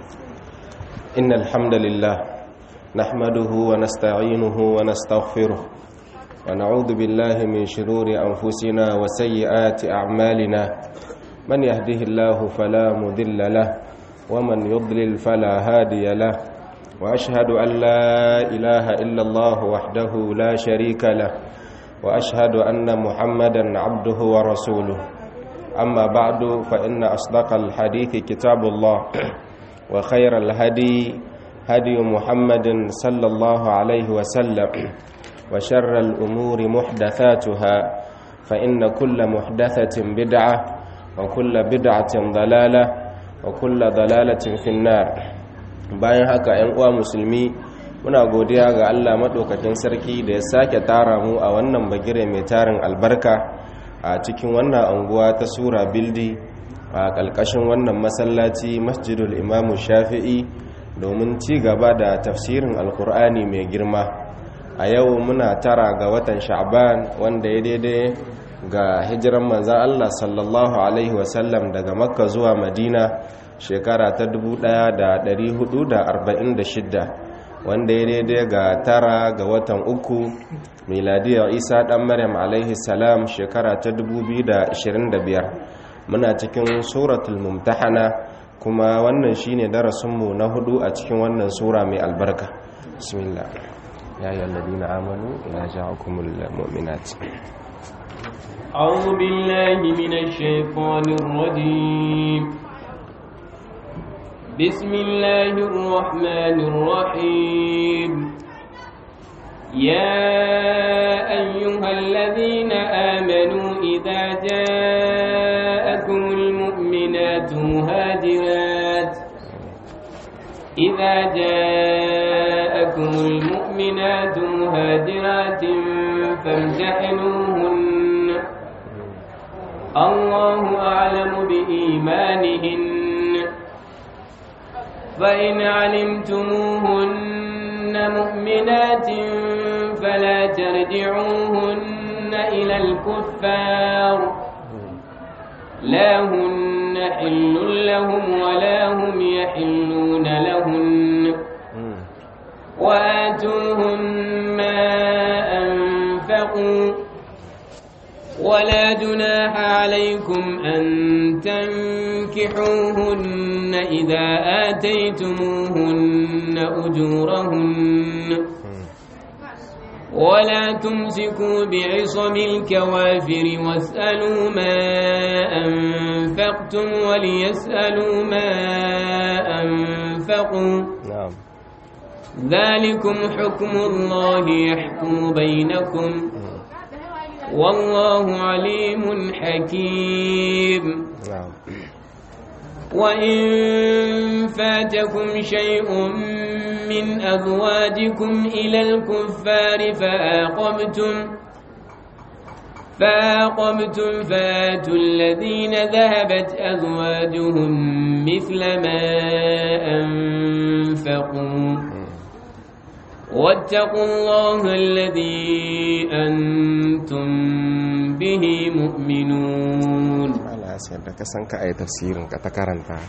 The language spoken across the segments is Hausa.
إن الحمد لله نحمده ونستعينه ونستغفره ونعوذ بالله من شرور أنفسنا وسيئات أعمالنا من يهده الله فلا مذل له ومن يضلل فلا هادي له وأشهد أن لا إله إلا الله وحده لا شريك له وأشهد أن محمدا عبده ورسوله أما بعد فإن أصدق الحديث كتاب الله وخير الهدي هدي محمد صلى الله عليه وسلم وشر الأمور محدثاتها فإن كل محدثة بدعة وكل بدعة ضلالة وكل ضلالة في النار bayan haka ‘yan uwa musulmi muna godiya ga Allah maɗaukakin sarki da ya sake tara mu a wannan bagire mai tarin albarka a cikin wannan anguwa ta sura bildi a ƙalƙashin wannan masallaci masjidul imamu shafi'i domin ci gaba da tafsirin alkur'ani mai girma a yau muna tara ga watan sha'ban wanda ya daidai ga hijiran manzan Allah sallallahu alaihi wasallam daga makka zuwa madina shekara ta 1446 wanda ya daidai ga tara ga watan uku miladiyar isa dan maryam alaihi salam shekara ta 2025 muna cikin suratul mumtahana kuma wannan shine darasinmu na hudu a cikin wannan sura mai albarka bismillah ya yi alladina amanu ila ja'akumul mu'minat أعوذ بالله من الشيطان الرجيم بسم الله الرحمن الرحيم يا أيها الذين آمنوا إذا جاءكم المؤمنات مهاجرات إذا جاءكم المؤمنات مهاجرات فامتحنوهن الله أعلم بإيمانهن فإن علمتموهن مؤمنات فلا ترجعوهن إلى الكفار لا هن حل لهم ولا هم يحلون لهن وآتوهم ما أنفقوا ولا جناح عليكم أن تنكحوهن إذا آتيتموهن أجورهن ولا تمسكوا بعصم الكوافر واسألوا ما أنفقتم وليسألوا ما أنفقوا نعم ذلكم حكم الله يحكم بينكم والله عليم حكيم نعم وإن فاتكم شيء من أزواجكم إلى الكفار فآقبتم فآقبتم فآتوا الذين ذهبت أزواجهم مثل ما أنفقوا واتقوا الله الذي أنتم به مؤمنون ala sai da ka san ka ayi tafsirin ka ta karanta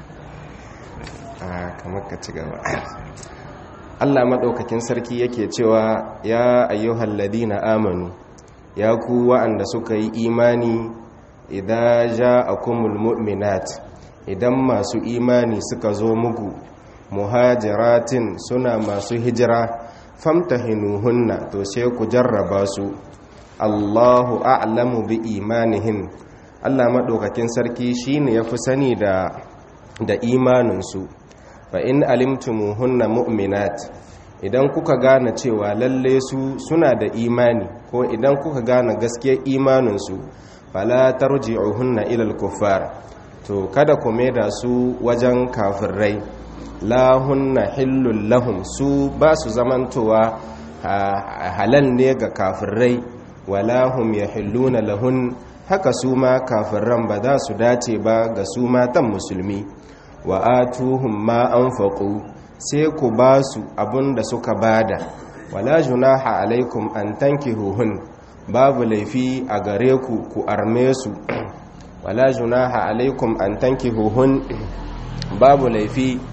a kamar ka ci gaba Allah madaukakin sarki yake cewa ya ayyuhal ladina amanu ya ku wa'anda suka yi imani idan ja'akumul mu'minat idan masu imani suka zo muku muhajiratin suna masu hijira famtahinuhunna to sai ku jarraba su Allahu a'lamu bi imanihin Allah maɗaukakin sarki shine ya fi sani da da imaninsu fa in alimtumuhunna mu'minat idan kuka gane cewa lalle su suna da imani ko idan kuka gane gaskiyar imaninsu fala tarji'uhunna ila al-kuffar to kada ku maida su wajen kafirai la hunna hillul lahum su ba su zamantowa halal ne ga kafirai wala hum yahilluna lahun haka su ma kafirran ba za su dace ba ga su matan musulmi wa atuhum ma anfaqu sai ku ba su abinda suka bada wala junaha alaikum an tankihuhun babu laifi a gare ku ku arme su wala junaha alaikum an tankihuhun babu laifi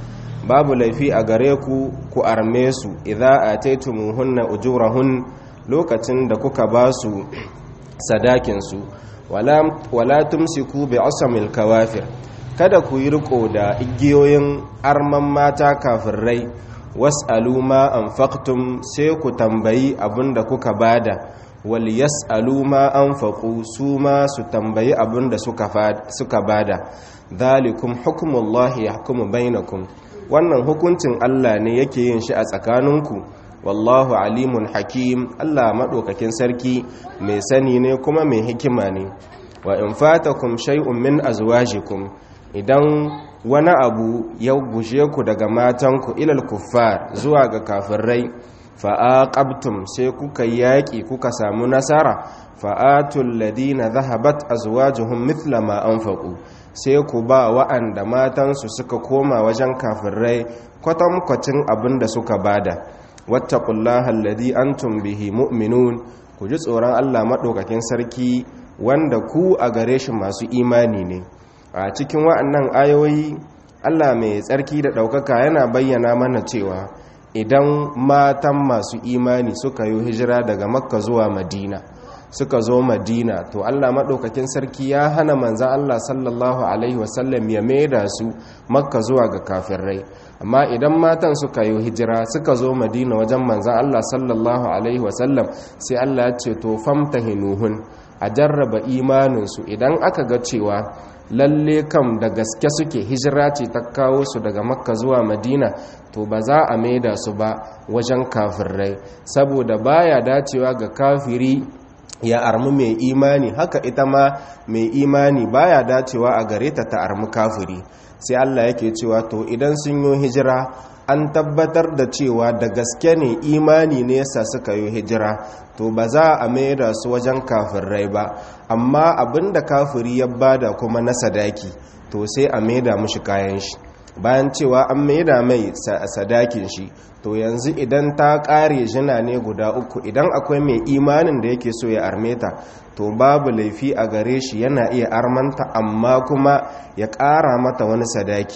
babu laifi a gare ku ku arme su idza ataytumuhunna ujurahun lokacin da kuka ba su sadakin su wala wala tumsiku bi asamil kawafir kada ku yi riko da igiyoyin arman mata kafirai was'alu ma anfaqtum sai ku tambayi abinda kuka bada wal yas'alu ma anfaqu su ma su tambayi abinda suka suka bada dhalikum hukmullahi yahkumu bainakum wannan hukuncin Allah ne yake yin shi a tsakaninku wallahu alimun hakim Allah madaukakin sarki mai sani ne kuma mai hikima ne wa in fatakum shay'un min azwajikum idan wani abu ya gushe ku daga matanku ilal kuffar zuwa ga kafirai fa'aqabtum sai kuka yaki kuka samu nasara fa'atul ladina dhahabat azwajuhum mithla ma anfaqu sai ku ba wa'anda matansu suka koma wajen kafirai kwatankwacin abin da suka bada wattaqullaha alladhi antum bihi mu'minun ku ji tsoron Allah madaukakin sarki wanda ku a gare shi masu imani ne a cikin wa'annan ayoyi Allah mai tsarki da ɗaukaka yana bayyana mana cewa idan matan masu imani suka yi hijira daga makka zuwa madina suka zo madina to Allah maɗaukakin sarki ya hana manzan Allah sallallahu Alaihi wasallam ya maida su makka zuwa ga kafirai amma idan matan suka yi hijira suka zo madina wajen manzan Allah sallallahu Alaihi wasallam sai Allah ya ce to famta hinuhun a jarraba imaninsu idan aka ga cewa lalle kam da gaske suke hijira ce ta kawo su daga makka zuwa madina to ba za a maida su ba wajen kafirai saboda baya dacewa ga kafiri ya armu mai imani haka ita ma mai imani baya dacewa a gare ta ta armu kafiri sai Allah yake cewa to idan sun yi hijira an tabbatar da cewa da gaske ne imani ne yasa suka yi hijira to ba za a maida su wajen kafirai ba amma abinda kafiri ya bada kuma na sadaki to sai a maida mushi kayan shi bayan cewa an maida mai sadakin shi to yanzu idan ta kare jina ne guda uku idan akwai mai imanin da yake so ya arme ta to babu laifi a gare shi yana iya armanta amma kuma ya kara mata wani sadaki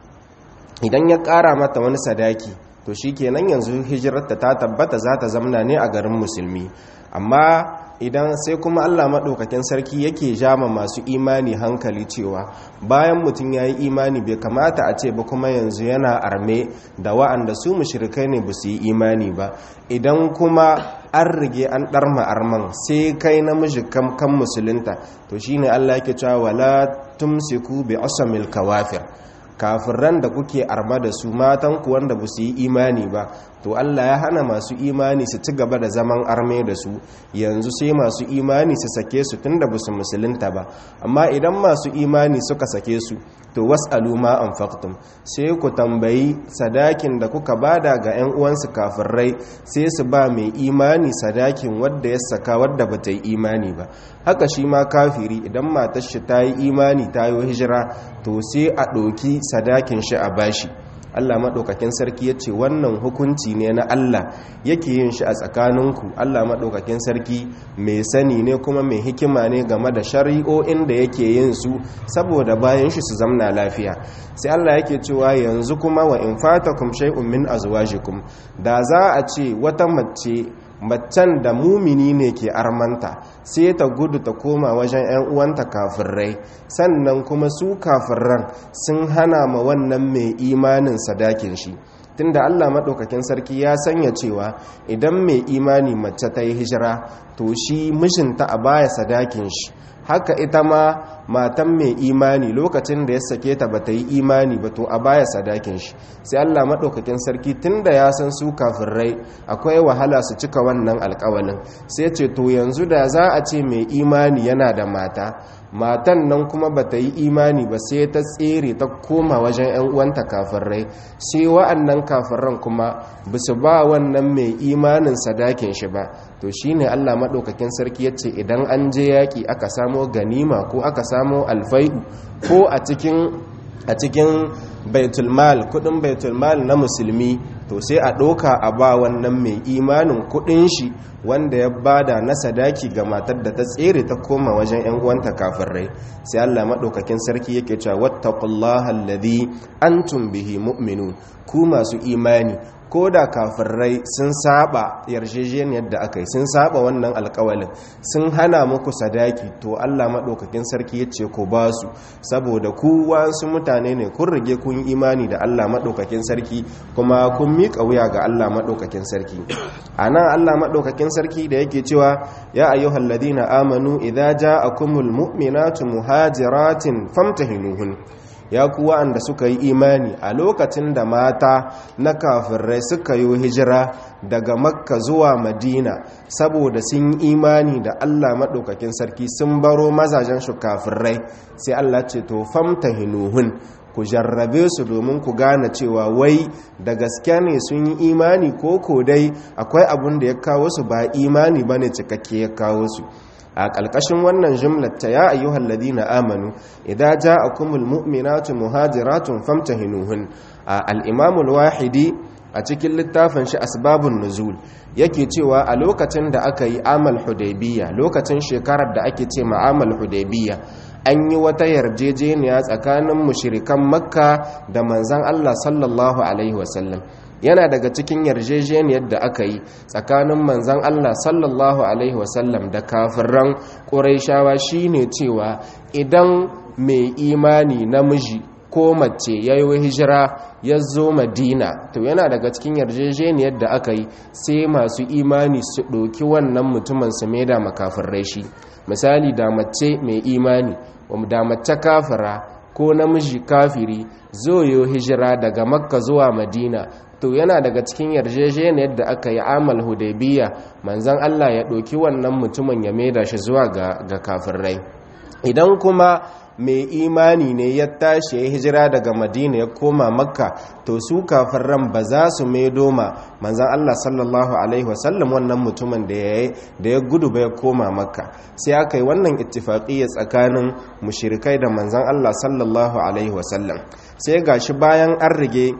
idan ya kara mata wani sadaki to shi kenan yanzu hijirarta ta tabbata za ta zamna ne a garin musulmi amma idan sai kuma allah maɗaukakin sarki yake jama masu imani hankali cewa bayan mutum ya yi imani bai kamata a ce ba kuma yanzu yana arme da wa'anda su mushrikai ne ba su yi imani ba idan kuma an rige an ɗarma arman sai kai namiji kan musulunta to shine allah yake cewa wala tumsiku bi asamil kawafir kafiran da kuke arma da su matan ku wanda ba su yi imani ba to Allah ya hana masu imani su ci gaba da zaman arme da su yanzu sai masu imani su sake su tunda ba su musulunta ba amma idan masu imani suka sake su to was'alu ma anfaqtum sai ku tambayi sadakin da kuka bada ga 'yan uwansu kafirai sai su ba mai imani sadakin wadda ya saka wadda ba ta yi imani ba haka shi ma kafiri idan matar shi ta yi imani ta yi hijira to sai a ɗoki sadakin shi a bashi Allah maɗaukakin sarki ya ce wannan hukunci ne na Allah yake yin shi a tsakaninku Allah maɗaukakin sarki mai sani ne kuma mai hikima ne game da shari'o'in da yake yin su saboda bayan shi su zamna lafiya sai Allah yake cewa yanzu kuma wa in fatakum shay'un min azwajikum da za a ce wata mace macen da mumini ne ke armanta sai ta gudu ta koma wajen 'yan uwanta kafirai sannan kuma su kafirran sun hana ma wannan mai imanin sadakin shi tunda Allah maɗaukakin sarki ya sanya cewa idan mai imani mace ta yi hijira to shi mishinta a baya sadakin shi haka ita ma matan mai imani lokacin da ya sake ta bata yi imani ba to a baya sadakin shi sai Allah madaukakin sarki tunda ya san su kafirai akwai wahala su cika wannan alƙawalin sai ce to yanzu da za a ce mai imani yana da mata matan nan kuma bata yi imani ba sai ta tsere ta koma wajen 'yan uwanta kafirai sai wa'annan kafiran kuma ba su ba wannan mai imanin sadakin shi ba to shine Allah madaukakin sarki yace idan an je yaki aka samo ganima ko aka samo alfai'u ko a cikin a cikin baitulmal kudin baitulmal na musulmi to sai a ɗoka a ba wannan mai imanin kuɗin shi wanda ya bada na sadaki ga matar da ta tsere ta koma wajen 'yan uwanta kafirai sai Allah maɗaukakin sarki yake cewa wattaqullaha alladhi antum bihi mu'minun ku masu imani ko da kafirai sun saba yarjejeniyar da aka yi sun saba wannan alkawalin sun hana muku sadaki to Allah maɗaukakin sarki ya ce ku ba su saboda ku wasu mutane ne kun rige kun imani da Allah maɗaukakin sarki kuma kun miƙa wuya ga Allah maɗaukakin sarki a nan Allah maɗaukakin sarki da yake cewa ya ayyuhal ladina amanu idza ja'akumul mu'minatu muhajiratin famtahinuhun ya ku wa'anda suka yi imani a lokacin da mata na kafirai suka yi hijira daga makka zuwa madina saboda sun yi imani da allah maɗaukakin sarki sun baro mazajen su kafirai sai allah ce to famta hinuhun ku jarrabe su domin ku gane cewa wai da gaske ne sun yi imani ko ko dai akwai abun da ya kawo su ba imani ba ne cikakke ya kawo su a ƙalƙashin wannan jumlar ta ya ayyuhal ladina amanu idza ja'akumul mu'minatu muhajiratun famtahinuhun al-imam al-wahidi a cikin littafin shi asbabun nuzul yake cewa a lokacin da aka yi amal hudaybiya lokacin shekarar da ake ce ma'amal hudaybiya an yi wata yarjejeniya tsakanin mushrikan makka da manzan Allah sallallahu alaihi wasallam yana daga cikin yarjejeniyar da aka yi tsakanin manzan Allah sallallahu Alaihi wasallam da kafiran ƙuraishawa shine cewa idan mai imani namiji ko mace ya yi hijira ya zo madina to yana daga cikin yarjejeniyar da aka yi sai masu imani su ɗoki wannan mutumin su maida makafirai shi misali da mace mai imani da mace kafira ko namiji kafiri zo yi hijira daga makka zuwa madina to yana daga cikin yarjejeniyar da aka yi amal hudaybiya manzon Allah ya ɗauki wannan mutumin ya maida shi zuwa ga ga kafirai idan kuma mai imani ne ya tashi ya hijira daga madina ya koma makka to su kafiran ba za su maido ma manzan Allah sallallahu alaihi wasallam wannan mutumin da ya gudu ba ya koma makka sai aka yi wannan ittifaƙiyya tsakanin mushirikai da manzan Allah sallallahu alaihi wasallam sai gashi bayan an rige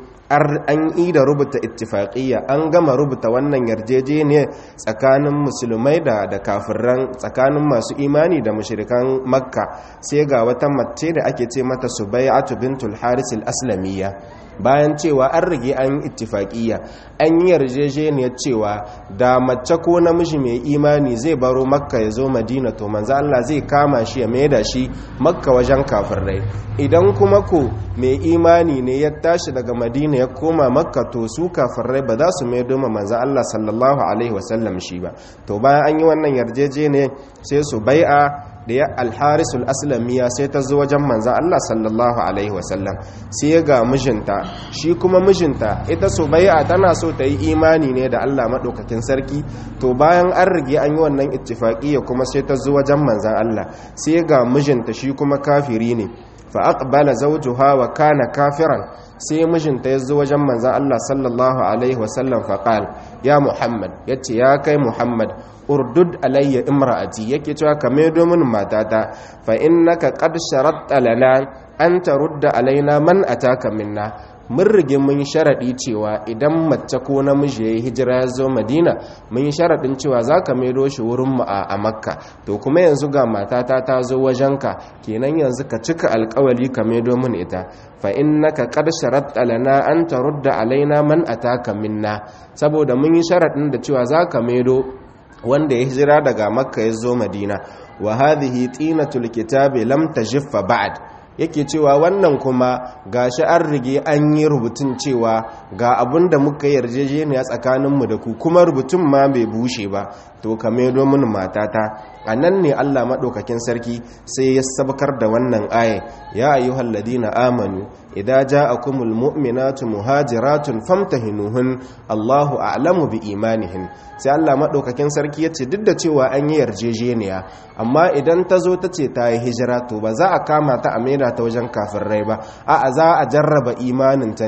an yi da rubuta ittifaƙiyya an gama rubuta wannan yarjejeniya tsakanin musulmai da da kafiran tsakanin masu imani da mushrikan makka sai ga wata mace da ake ce mata subai'atu bintul haris al-aslamiyya bayan cewa an rage an ittifaƙiyya an yi yarjejeniyar cewa da mace ko namiji mai imani zai baro makka ya zo madina to manzo Allah zai kama shi ya maida shi makka wajen kafirai idan kuma ko mai imani ne ya tashi daga madina ya koma makka to su kafirai ba za su maido ma manzo Allah sallallahu alaihi wasallam shi ba to bayan an yi wannan yarjejeniyar sai su bai'a da ya alharisul aslamiya sai ta zo wajen manzan Allah sallallahu alaihi wasallam sai ga mijinta shi kuma mijinta ita so bai'a tana so ta yi imani ne da Allah maɗaukakin sarki to bayan an rige an yi wannan ittifaƙiyya kuma sai ta zo wajen manzan Allah sai ga mijinta shi kuma kafiri ne fa aqbala zawjuha wa kana kafiran sai mijinta ya zo wajen manzan Allah sallallahu alaihi wasallam fa ya Muhammad yace ya kai Muhammad urdud alayya imra'ati yake cewa ka maido min matata fa innaka qad sharatta lana an tarudda alaina man ataka minna mun rige mun sharadi cewa idan mace ko namiji yayi hijira ya zo Madina mun sharadin cewa zaka maido shi wurin mu a Makka to kuma yanzu ga matata ta zo wajenka kenan yanzu ka cika alƙawari ka maido min ita fa innaka qad sharatta lana an tarudda alaina man ataka minna saboda mun yi sharadin da cewa zaka maido wanda ya hijira daga makka ya zo madina wa hadhihi tinatul kitabi lam tajiffa ba'd yake cewa wannan kuma gashi an rige an yi rubutun cewa ga abin da muka yarjejeniya tsakaninmu da ku kuma rubutun ma bai bushe ba to ka maido min matata a nan ne allah maɗaukakin sarki sai ya sabkar da wannan aya ya ayyuhal ladina amanu idza ja'akumul mu'minatu muhajiratun famtahinuhun allahu a'lamu bi imanihin sai allah maɗaukakin sarki ya ce duk da cewa an yi yarjejeniya amma idan ta zo ta ce ta yi hijira to ba za a kama ta a maida ta wajen kafin rai ba a'a za a jarraba imaninta ne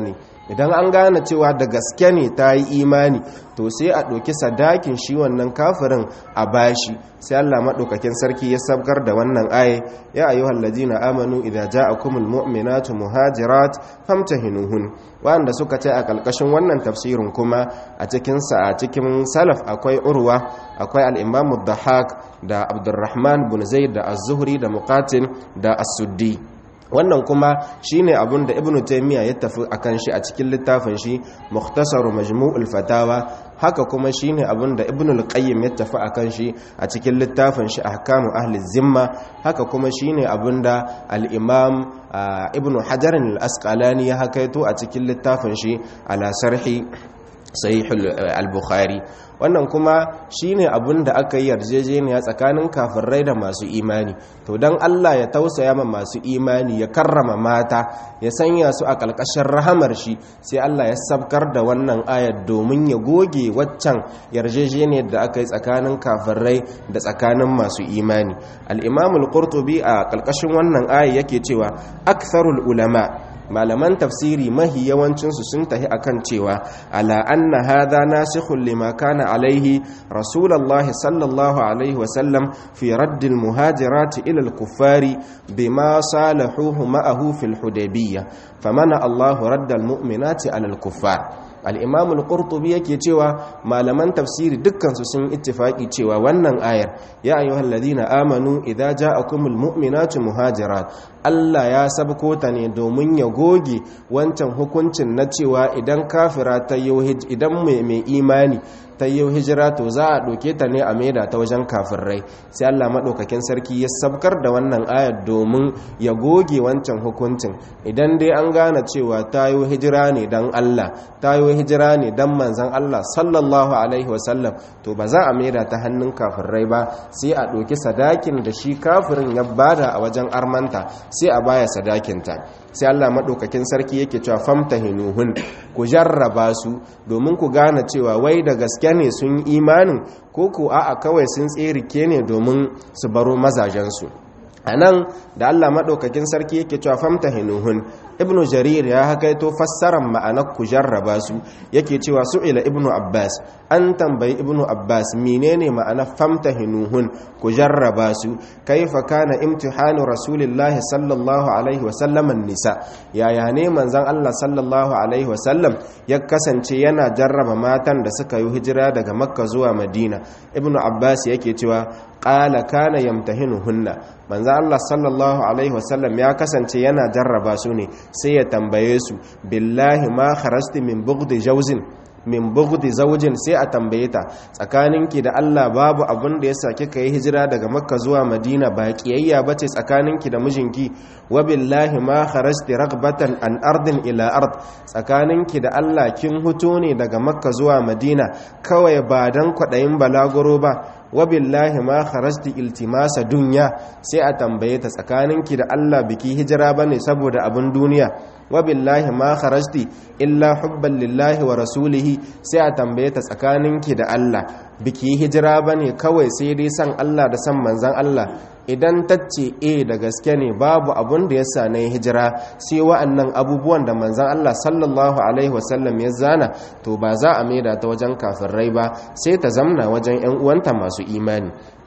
idan an gane cewa da gaske ne ta yi imani to sai a ɗauki sadakin shi wannan kafirin a bashi sai Allah maɗaukakin sarki ya sabkar da wannan aye ya ayyuhal ladina amanu idza ja'akumul mu'minatu muhajirat famtahinuhun wanda suka ce a kalkashin wannan tafsirin kuma a cikin sa a cikin salaf akwai urwa akwai al-imam ad-dahhak da abdurrahman bin zaid da az-zuhri da muqatil da as-suddi wannan kuma shine abin da ibnu taymiya ya tafi akan shi a cikin littafin shi mukhtasar majmu'ul fatawa haka kuma shine abin da ibnu al-qayyim ya tafi akan shi a cikin littafin shi ahkamu ahli zimma haka kuma shine abin da al-imam ibnu hajar al-asqalani ya hakaito a cikin littafin shi ala sarhi sahih al-bukhari wannan kuma shine abin da aka yi yarjejeniya tsakanin kafirai da masu imani to dan Allah ya tausaya ma masu imani ya karrama mata ya sanya su a kalkashin rahamar shi sai Allah ya sabkar da wannan ayar domin ya goge waccan yarjejeniyar da aka yi tsakanin kafirai da tsakanin masu imani al-imam al-qurtubi a kalkashin wannan ayar yake cewa aktharul ulama malaman tafsiri mahi yawancinsu sun tahi akan cewa ala anna hadha nasikhun lima kana alaihi rasulullahi sallallahu alaihi wasallam fi raddil muhajirati ila al-kuffari bima salahuhu ma'ahu fil hudaybiyya famana Allahu raddal mu'minati ala al-kuffar al-imam al-qurtubi yake cewa malaman tafsiri dukkansu sun ittifaki cewa wannan ayar ya ayyuhalladhina amanu idza ja'akumul mu'minatu muhajirat Allah ya sabko ta ne domin ya goge wancan hukuncin na cewa idan kafira ta yi idan mai imani ta yi hijira to za a ɗauke ta ne a maida ta wajen kafirai sai Allah maɗaukakin sarki ya sabkar da wannan ayar domin ya goge wancan hukuncin idan dai an gane cewa ta yi hijira ne don Allah ta yi hijira ne don manzan Allah sallallahu alaihi wasallam to ba za a maida ta hannun kafirai ba sai a ɗauki sadakin da shi kafirin ya bada a wajen armanta sai a baya sadakinta sai Allah maɗaukakin sarki yake cewa famtahinuhun ku jarraba su domin ku gane cewa wai da gaske ne sun imanin ko ku a'a kawai sun tserike ne domin su baro mazajensu a nan da Allah maɗaukakin sarki yake cewa famtahinuhun ibnu jarir ya hakaito fassarar ma'anar ku jarraba su yake cewa su'ila ibnu abbas an tambayi ibnu abbas menene ma'anar famtahinuhun ku jarraba su kaifa kana imtihanu rasulillahi sallallahu alaihi wasallam nisa yaya ne manzon Allah sallallahu alaihi wasallam ya kasance yana jarraba matan da suka yi hijira daga makka zuwa madina ibnu abbas yake cewa qala kana yamtahinuhunna manzo Allah sallallahu alaihi wasallam ya kasance yana jarraba su ne sai ya tambaye su billahi ma kharasti min bughdi jawzin min bughdi zawjin sai a tambaye ta tsakaninki da Allah babu abin da yasa kika yi hijira daga Makka zuwa Madina ba kiyayya bace tsakaninki da mijinki wa billahi ma kharajti raghbatan an ardin ila ard tsakaninki da Allah kin huto ne daga Makka zuwa Madina kawai ba dan kwadayin balaguro ba wa billahi ma kharajti iltimasa dunya sai a tambaye ta tsakaninki da Allah biki hijira bane saboda abin duniya wa billahi ma kharajti illa hubban lillahi wa rasulihi sai a tambaye ta tsakaninki da Allah biki hijira bane kawai sai dai san Allah da san manzon Allah idan tacce e da gaske ne babu abun da yasa na hijira sai wa'annan abubuwan da manzon Allah sallallahu alaihi wasallam ya zana to ba za a maida ta wajen kafirai ba sai ta zamna wajen 'yan uwanta masu imani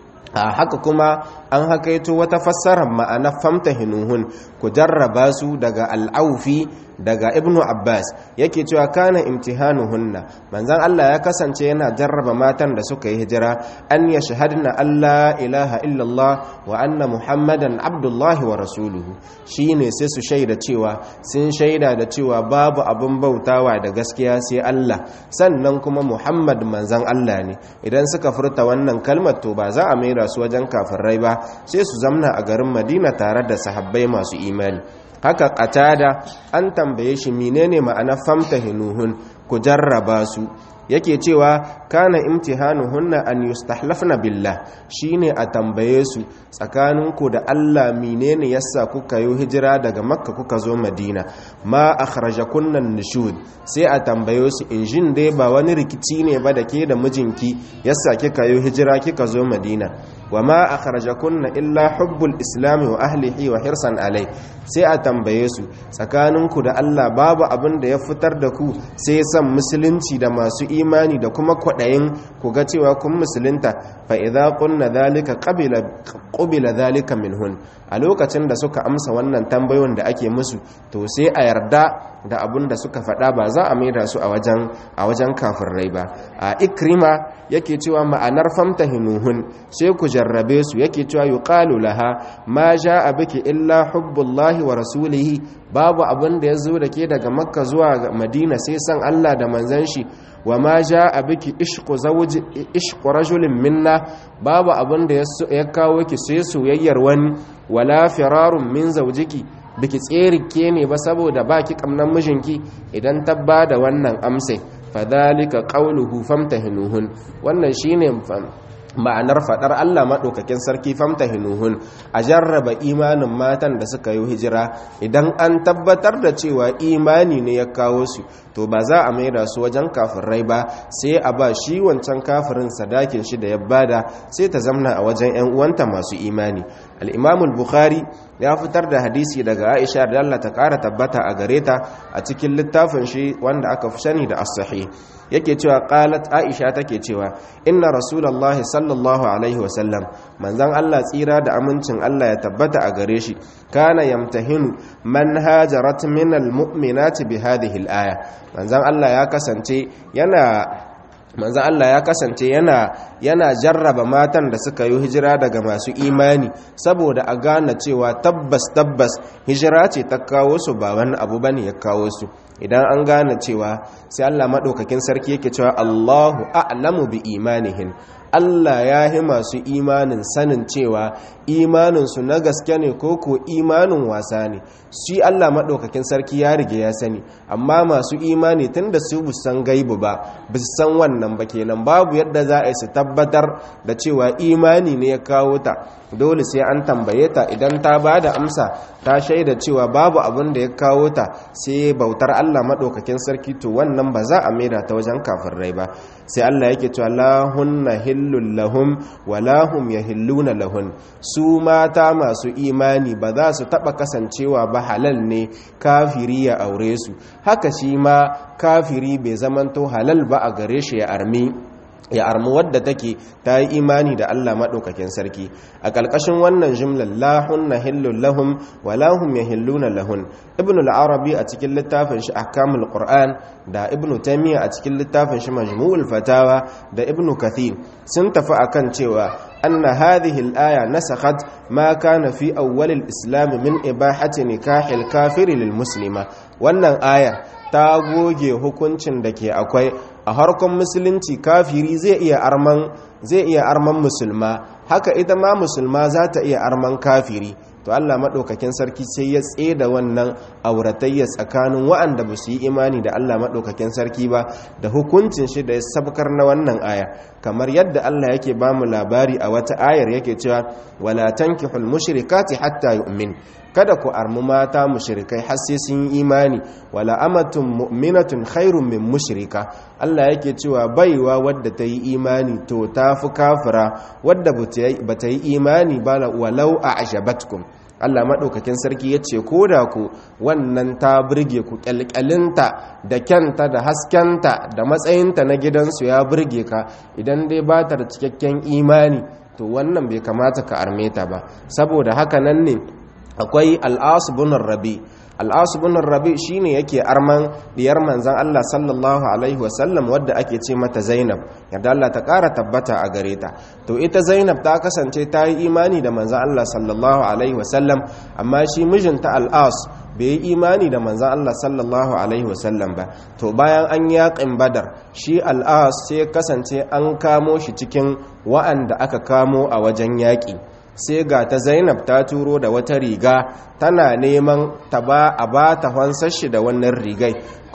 a haka kuma an hakaito wata fassarar ma'ana famta hinuhun ku jarraba su daga al'aufi daga ibnu abbas yake cewa kana imtihanuhunna manzan allah ya kasance yana jarraba matan da suka yi hijira an ya shahadna allah ilaha illallah wa anna muhammadan abdullahi wa rasuluhu shine sai su shaida cewa sun shaida da cewa babu abin bautawa da gaskiya sai allah sannan kuma muhammad manzan allah ne idan suka furta wannan kalmar to ba za a maida su wajen kafirai ba sai su zamna a garin madina tare da sahabbai masu imani haka qatada an tambaye shi menene ma'ana famtahinuhun ku jarraba su yake cewa kana imtihanuhunna an yustahlafna billah shine a tambaye su tsakaninku da Allah menene yasa kuka yi hijira daga makka kuka zo madina ma akhrajakunna nushud sai a tambaye su injin dai ba wani rikici ne ba da ke da mijinki yasa kika yi hijira kika zo madina wa ma akhrajakunna illa hubbul islam wa ahlihi wa hirsan alai sai a tambaye su tsakaninku da Allah babu abin da ya fitar da ku sai san musulunci da masu imani da kuma kwadayin ku ga cewa kun musulunta fa idza qulna dhalika qabila qubila dhalika minhun a lokacin da suka amsa wannan tambayoyin da ake musu to sai a yarda da abin da suka faɗa ba za a maida su a wajen a wajen kafirai ba a ikrima yake cewa ma'anar famtahinuhun sai ku jarrabe su yake cewa yuqalu laha ma jaa biki illa hubbullahi wa rasulihi babu abin da yazo da ke daga makka zuwa madina sai san Allah da manzon shi wa ma jaa biki ishqu zawji ishqu rajulin minna babu abin da ya kawo ki sai soyayyar wani wala firarun min zawjiki biki tserike ne ba saboda baki kamnan mijinki idan ta bada wannan amsai fadhalika qawluhu famtahinuhun wannan shine ma'anar fadar Allah madaukakin sarki famtahinuhun a jarraba imanin matan da suka yi hijira idan an tabbatar da cewa imani ne ya kawo su to ba za a maida su wajen kafirai ba sai a ba shi wancan kafirin sadakin shi da ya bada sai ta zamna a wajen yan uwanta masu imani al-Imam al-Bukhari ya fitar da hadisi daga Aisha da Allah ta kara tabbata a gare ta a cikin littafin shi wanda aka fi sani da as-sahih yake cewa qalat Aisha take cewa inna rasulullahi sallallahu alaihi wa sallam manzon Allah tsira da amincin Allah ya tabbata a gare shi kana yamtahinu man hajarat min al-mu'minati bi hadhihi al-aya manzon Allah ya kasance yana manzan Allah ya kasance yana yana jarraba matan da suka yi hijira daga masu imani saboda a gane cewa tabbas tabbas hijira ce ta kawo su ba wani abu bane ya kawo su idan an gane cewa sai Allah madaukakin sarki yake cewa Allahu a'lamu bi imanihin Allah ya yi masu imanin sanin cewa imaninsu na gaske ne ko ko imanin wasa ne shi Allah maɗaukakin sarki ya rige ya sani amma masu imani tun da su san gaibu ba ba su san wannan ba kenan babu yadda za a yi su tabbatar da cewa imani ne ya kawo ta dole sai an tambaye ta idan ta ba da amsa ta shaida cewa babu abin da ya kawo ta sai bautar Allah maɗaukakin sarki to wannan ba za a maida ta wajen kafirai ba sai Allah yake cewa lahunna hillul lahum wa lahum yahilluna lahun su mata masu imani ba za su taba kasancewa ba halal ne kafiri ya aure su haka shi ma kafiri bai zamanto halal ba a gare shi ya armi ya armu wadda take ta yi imani da Allah maɗaukakin sarki a ƙarƙashin wannan jimlar lahun na hillun lahun wa lahun ya hilluna lahun ibn al'arabi a cikin littafin shi ahkamul qur'an da ibn taimiyya a cikin littafin shi majmu'ul fatawa da ibn kathir sun tafi akan cewa anna hadhihi al-aya nasakhat ma kana fi awwal al-islam min ibahati nikahil kafiri lil muslima wannan ayar ta goge hukuncin da ke akwai a harkon musulunci kafiri zai iya arman zai iya arman musulma haka ita ma musulma za ta iya arman kafiri to Allah maɗaukakin sarki sai ya da wannan auratayya tsakanin wa'anda ba su yi imani da Allah maɗaukakin sarki ba da hukuncin shi da ya sabkar na wannan aya kamar yadda Allah yake ba mu labari a wata ayar yake cewa wala tankihul mushrikati hatta yu'min kada ku armu mata mushrikai har sai sun yi imani wala amatun mu'minatun khairun min mushrika Allah yake cewa baiwa wadda ta yi imani to ta fi kafira wadda ba ta yi imani ba walau a ashabatkum Allah maɗaukakin sarki ya ce ko da ku wannan ta birge ku ƙyalƙyalinta da kyanta da haskenta da matsayinta na gidansu ya birge ka idan dai ba ta da cikakken imani to wannan bai kamata ka arme ta ba saboda haka nan ne akwai al'asu bunar rabi al'asu bunar rabi shine yake arman diyar manzan Allah sallallahu alaihi wasallam wadda ake ce mata zainab yadda Allah ta ƙara tabbata a gare ta to ita zainab ta kasance ta yi imani da manzan Allah sallallahu alaihi wasallam amma shi mijinta al'as bai yi imani da manzan Allah sallallahu alaihi wasallam ba to bayan an yaƙin badar shi al'as sai kasance an kamo shi cikin wa'anda aka kamo a wajen yaƙi sai ga ta zainab ta turo da wata riga tana neman ta ba a ba ta hansar shi da wannan rigai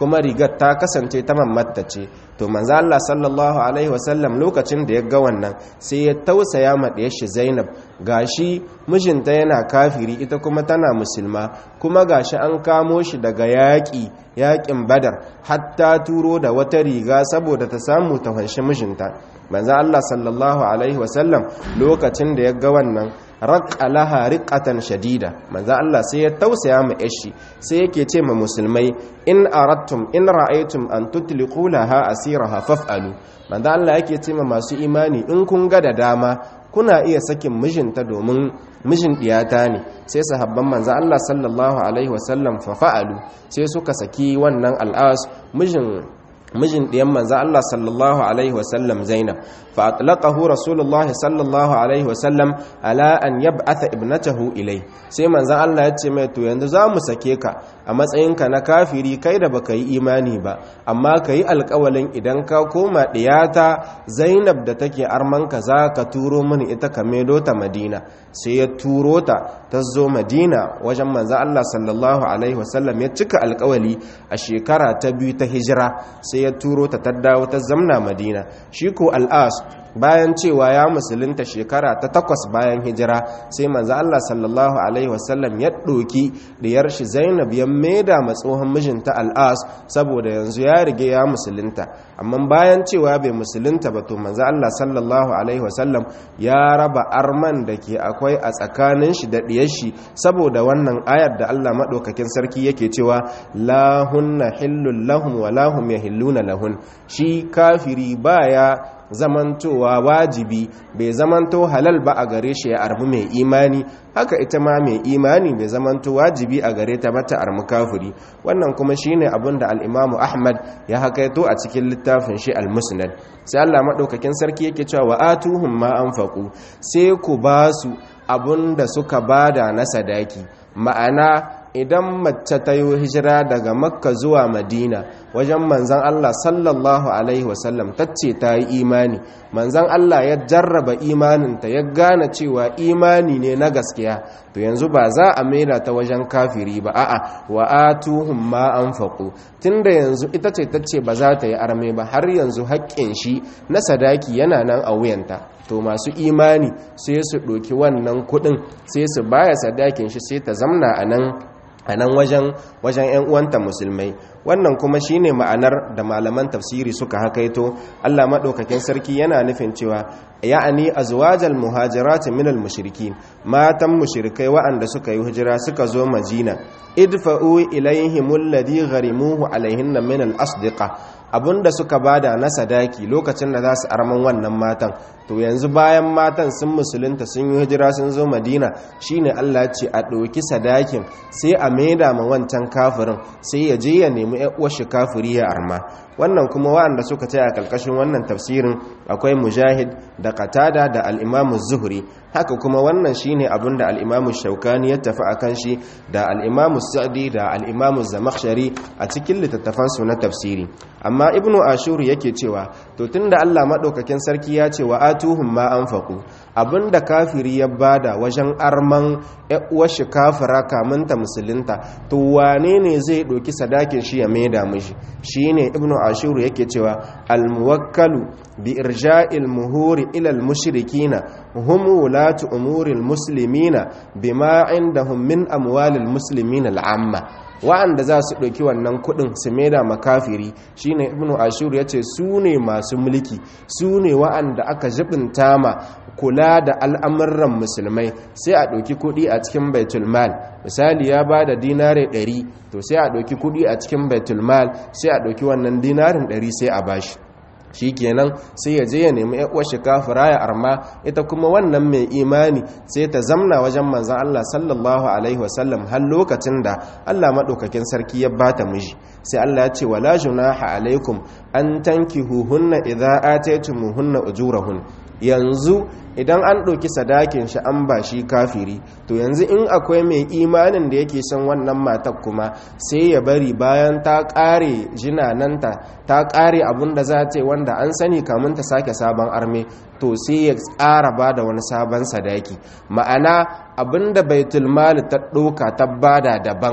kuma rigar ta kasance ta mamatta ce to manzo Allah sallallahu alaihi wasallam lokacin da ya ga wannan sai ya tausaya ma da shi Zainab gashi mijinta yana kafiri ita kuma tana musulma kuma gashi an kamo shi daga yaƙi yaƙin Badar hatta turo da wata riga saboda ta samu ta fanshi mijinta manzo Allah sallallahu alaihi wasallam lokacin da ya ga wannan raqqa laha riqatan shadida manzo Allah sai ya tausaya ma yashi sai yake ce ma musulmai in aradtum in ra'aytum an tutliqu laha asiraha faf'alu manzo Allah yake ce ma masu imani in kun ga da dama kuna iya sakin mijinta domin mijin diyata ne sai sahabban manzo Allah sallallahu alaihi wasallam fa fa'alu sai suka saki wannan al'as mijin mijin ɗiyan manzo Allah sallallahu alaihi wasallam Zainab fa atlaqahu Rasulullah sallallahu alaihi wasallam ala an yab'atha ibnatahu ilai sai manzo Allah ya ce mai to yanzu za mu sake ka a matsayinka na kafiri kai da baka yi imani ba amma ka yi alƙawalin idan ka koma ɗiyata Zainab da take armanka za ka turo mini ita ka medo ta Madina sai ya turo ta ta zo Madina wajen manzo Allah sallallahu alaihi wasallam ya cika alƙawali a shekara ta biyu ta hijira sai ya turo ta ta dawo ta zamna madina shi ko al'as bayan cewa ya musulunta shekara ta takwas bayan hijira sai manzo Allah sallallahu alaihi wasallam ya ɗoki diyar shi Zainab ya maida ma tsohon mijinta al'as saboda yanzu ya rige ya musulunta amma bayan cewa bai musulunta ba to manzo Allah sallallahu alaihi wasallam ya raba arman da ke akwai a tsakanin shi da diyar shi saboda wannan ayar da Allah madaukakin sarki yake cewa la hunna hillul lahum wa lahum yahilluna lahun shi kafiri baya zamantowa wajibi bai zamanto halal ba a gare shi ya arbi mai imani haka ita ma mai imani bai zamanto wajibi a gare ta bata armi kafiri wannan kuma shine abin da al-Imam Ahmad ya hakaito a cikin littafin shi al-Musnad sai Allah madaukakin sarki yake cewa wa atuhum ma anfaqu sai ku basu abun da suka bada na sadaki ma'ana idan mace ta yi hijira daga makka zuwa madina wajen manzan Allah sallallahu Alaihi wasallam ta ce ta yi imani manzan Allah ya jarraba imaninta ya gane cewa imani ne na gaskiya to yanzu ba za a maida ta wajen kafiri ba a'a wa atuhum ma anfaqu tunda yanzu ita ce ta ce ba za ta yi arme ba har yanzu haƙƙin shi na sadaki yana nan a wuyanta to masu imani sai su ɗoki wannan kuɗin sai su baya sadakin shi sai ta zamna a nan a nan wajen wajen 'yan uwanta musulmai wannan kuma shine ma'anar da malaman tafsiri suka hakaito Allah madaukakin sarki yana nufin cewa ya'ani azwajal muhajirat minal mushrikin matan mushrikai wa'anda suka yi hijira suka zo Madina idfa'u ilaihim alladhi gharimuhu alaihinna min al-asdiqa abinda suka bada na sadaki lokacin da za su arman wannan matan to yanzu bayan matan sun musulunta sun yi hijira sun zo madina shine Allah ce a ɗauki sadakin sai a maida ma wancan kafirin sai ya je ya nemi uwarshi kafiri ya arma wannan kuma waɗanda suka ce a ƙarƙashin wannan tafsirin akwai mujahid da qatada da al-imamu zuhri haka kuma wannan shine abin da al-imamu shaukani ya tafi akan shi da al-imamu sa'di da al-imamu zamakhshari a cikin littattafansu na tafsiri amma ibnu ashur yake cewa to tunda Allah madaukakin sarki ya ce wa atuhum ma anfaqu abinda kafiri ya bada wajen arman uwar shi kafira kamun ta musulunta to wane ne zai doki sadakin shi ya maida mishi shine ibnu ashur yake cewa al muwakkalu bi irja'il muhuri ila al mushrikina hum wulatu umuri al muslimina bima indahum min amwalil muslimina al amma wa'anda za su ɗauki wannan kuɗin su maida makafiri shine ibnu ashur ya ce su ne masu mulki su ne wa'anda aka jibinta ma kula da al'amuran musulmai sai a ɗauki kuɗi a cikin baitulmal misali ya ba da dinare 100 to sai a ɗauki kuɗi a cikin baitulmal sai a ɗauki wannan dinarin 100 sai a bashi shi kenan sai ya je ya nemi shi kafira ya arma ita kuma wannan mai imani sai ta zamna wajen manzan Allah sallallahu alaihi wasallam har lokacin da Allah maɗaukakin sarki ya bata miji sai Allah ya ce wala junaha alaikum an tankihuhunna idza ataytumuhunna ujurahun yanzu idan an ɗauki sadakin shi an ba shi kafiri to yanzu in akwai mai imanin da yake son wannan matar kuma sai ya bari bayan ta ƙare jinananta ta ƙare abin da za ta yi wanda an sani kamun ta sake sabon arme to sai ya tsara ba da wani sabon sadaki ma'ana abin da baitul mali ta ɗauka ta bada daban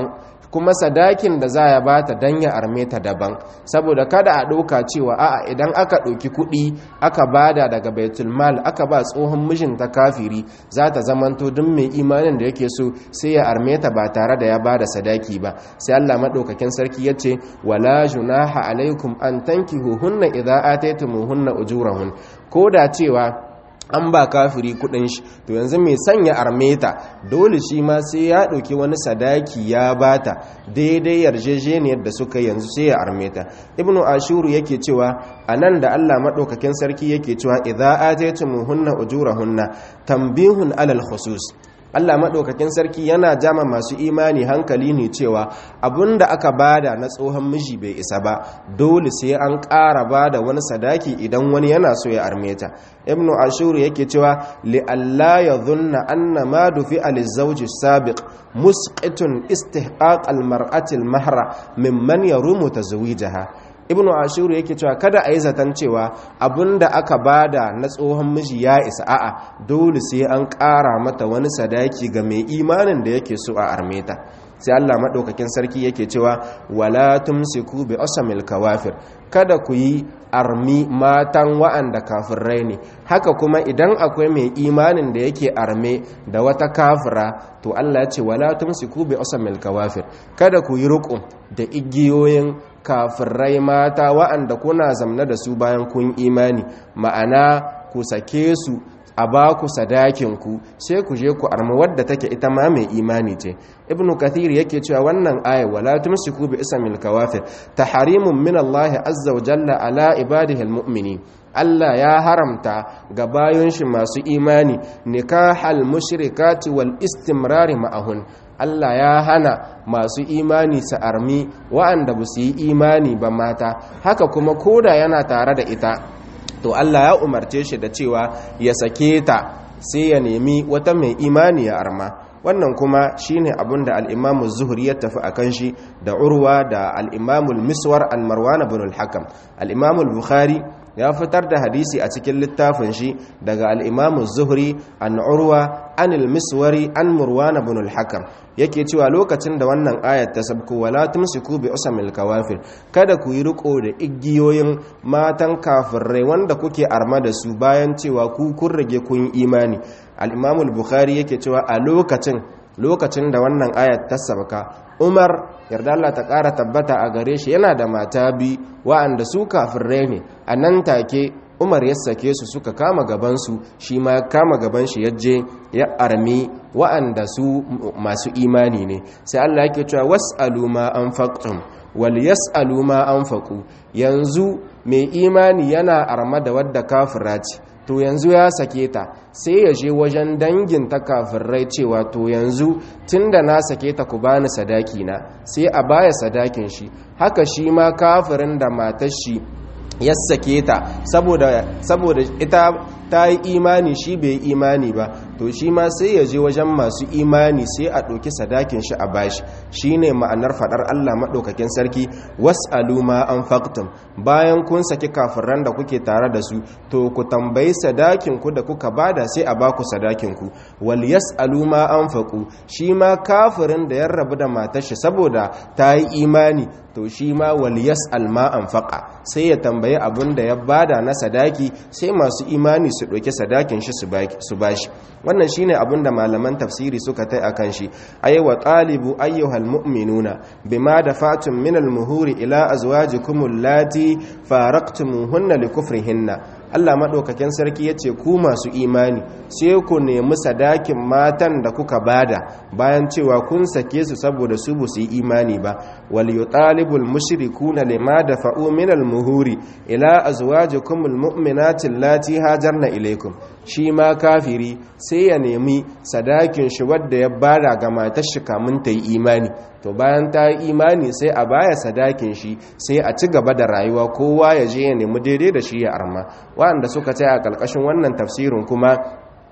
kuma sadakin da za ya bata dan ya arme ta daban saboda kada a ɗauka cewa a'a idan aka ɗauki kuɗi aka bada daga baitul mal aka ba tsohon mijinta kafiri za ta zamanto duk mai imanin da yake so sai ya arme ta ba tare da ya bada sadaki ba sai Allah madaukakin sarki ya ce wala junaha alaikum an tankihuhunna idza ataytumuhunna ujurahun ko da cewa an ba kafiri kudin shi to yanzu mai sanya armeta dole shi ma sai ya ɗauki wani sadaki ya bata daidai yarjejeniyar da suka yanzu sai ya armeta ibnu ashuru yake cewa anan da Allah madaukakin sarki yake cewa idza ataytumuhunna ujurahunna tanbihun alal khusus Allah maɗaukakin sarki yana jama masu imani hankali ne cewa abinda aka bada na tsohon miji bai isa ba dole sai an ƙara bada wani sadaki idan wani yana so ya armeta ibnu ashuru yake cewa li alla yadhunna anna ma dufi al zawj sabiq musqitun istihqaq al mar'ati al mahra mimman yarumu tazwijaha ibnu ashuru yake cewa kada a yi zaton cewa abinda aka bada na tsohon miji ya isa a'a dole sai an ƙara mata wani sadaki ga mai imanin da yake so a armeta sai Allah maɗaukakin sarki yake cewa wala tumsiku bi asamil kawafir kada ku yi armi matan wa'anda kafirai ne haka kuma idan akwai mai imanin da yake arme da wata kafira to Allah ya ce wala tumsiku bi asamil kawafir kada ku yi ruku da igiyoyin kafirai mata wa'anda kuna zamna da su bayan kun imani ma'ana ku sake su a ba ku sadakinku sai ku je ku arma wadda take ita ma mai imani ce ibnu kathir yake cewa wannan aya wala tumsiku bi ismil kawafir taharimun min Allah azza wa jalla ala ibadihi almu'minin Allah ya haramta ga bayon shi masu imani nikahal mushrikati wal istimrari ma'ahun Allah ya hana masu imani su armi wa'anda ba su yi imani ba mata haka kuma koda yana tare da ita to Allah ya umarce shi da cewa ya sake ta sai ya nemi wata mai imani ya arma wannan kuma shine abin da al-Imam zuhri ya tafi akan shi da Urwa da al-Imam al-Miswar al-Marwan ibn al-Hakam al-Imam al-Bukhari ya fitar da hadisi a cikin littafin shi daga al-Imam zuhri an Urwa an al-Miswari an Marwan ibn al-Hakam yake cewa lokacin da wannan ayat ta sabko wala tumsiku bi usamil kawafir kada ku yi riko da igiyoyin matan kafirai wanda kuke arma da su bayan cewa ku kun rage kun imani al-Imam al-Bukhari yake cewa a lokacin lokacin da wannan ayat ta sabka Umar yarda Allah ta ƙara tabbata a gare shi yana da mata bi wa'anda su kafirai ne a nan take umar ya sake su suka kama gabansu shi ma ya kama gaban shi ya je ya armi wa'anda su masu imani ne sai Allah yake cewa was'alu ma anfaqtum wal yas'alu ma anfaqu yanzu mai imani yana arma da wadda kafira ce to yanzu ya sake ta sai ya je wajen dangin ta kafirai cewa to yanzu tunda na sake ta ku bani sadaki na sai a baya sadakin shi haka shi ma kafirin da matar shi ya sake ta saboda saboda ita ta yi imani shi bai imani ba to shi ma sai ya je wajen masu imani sai a ɗauki sadakin shi a bashi shi ne ma'anar faɗar Allah maɗaukakin sarki was'alu ma an faktum bayan kun saki kafiran da kuke tare da su to ku tambayi sadakin ku da kuka bada sai a baku sadakin ku wal yas'alu ma an faku shi ma kafirin da ya rabu da matar shi saboda ta yi imani to shi ma wal yas'al ma an faqa sai ya tambayi abin da ya bada na sadaki sai masu imani su ɗauki sadakin shi su bashi wannan shine abin da malaman tafsiri suka tai akan shi ay wa talibu ayyuhal mu'minuna bima dafatum min al muhuri ila azwajikum allati faraqtumuhunna likufrihinna Allah maɗaukakin sarki ya ce ku masu imani sai ku nemi sadakin matan da kuka bada bayan cewa kun sake su saboda su ba su yi imani ba wal yutalibul mushrikuna lima dafa'u min al muhuri ila azwajikum al mu'minati allati hajarna ilaykum shi ma kafiri sai ya nemi sadakin shi wadda ya bada ga matar shi kamun ta yi imani to bayan ta yi imani sai a baya sadakin shi sai a ci gaba da rayuwa kowa ya je ya nemi daidai da shi ya arma waɗanda suka tsaya a ƙarƙashin wannan tafsirin kuma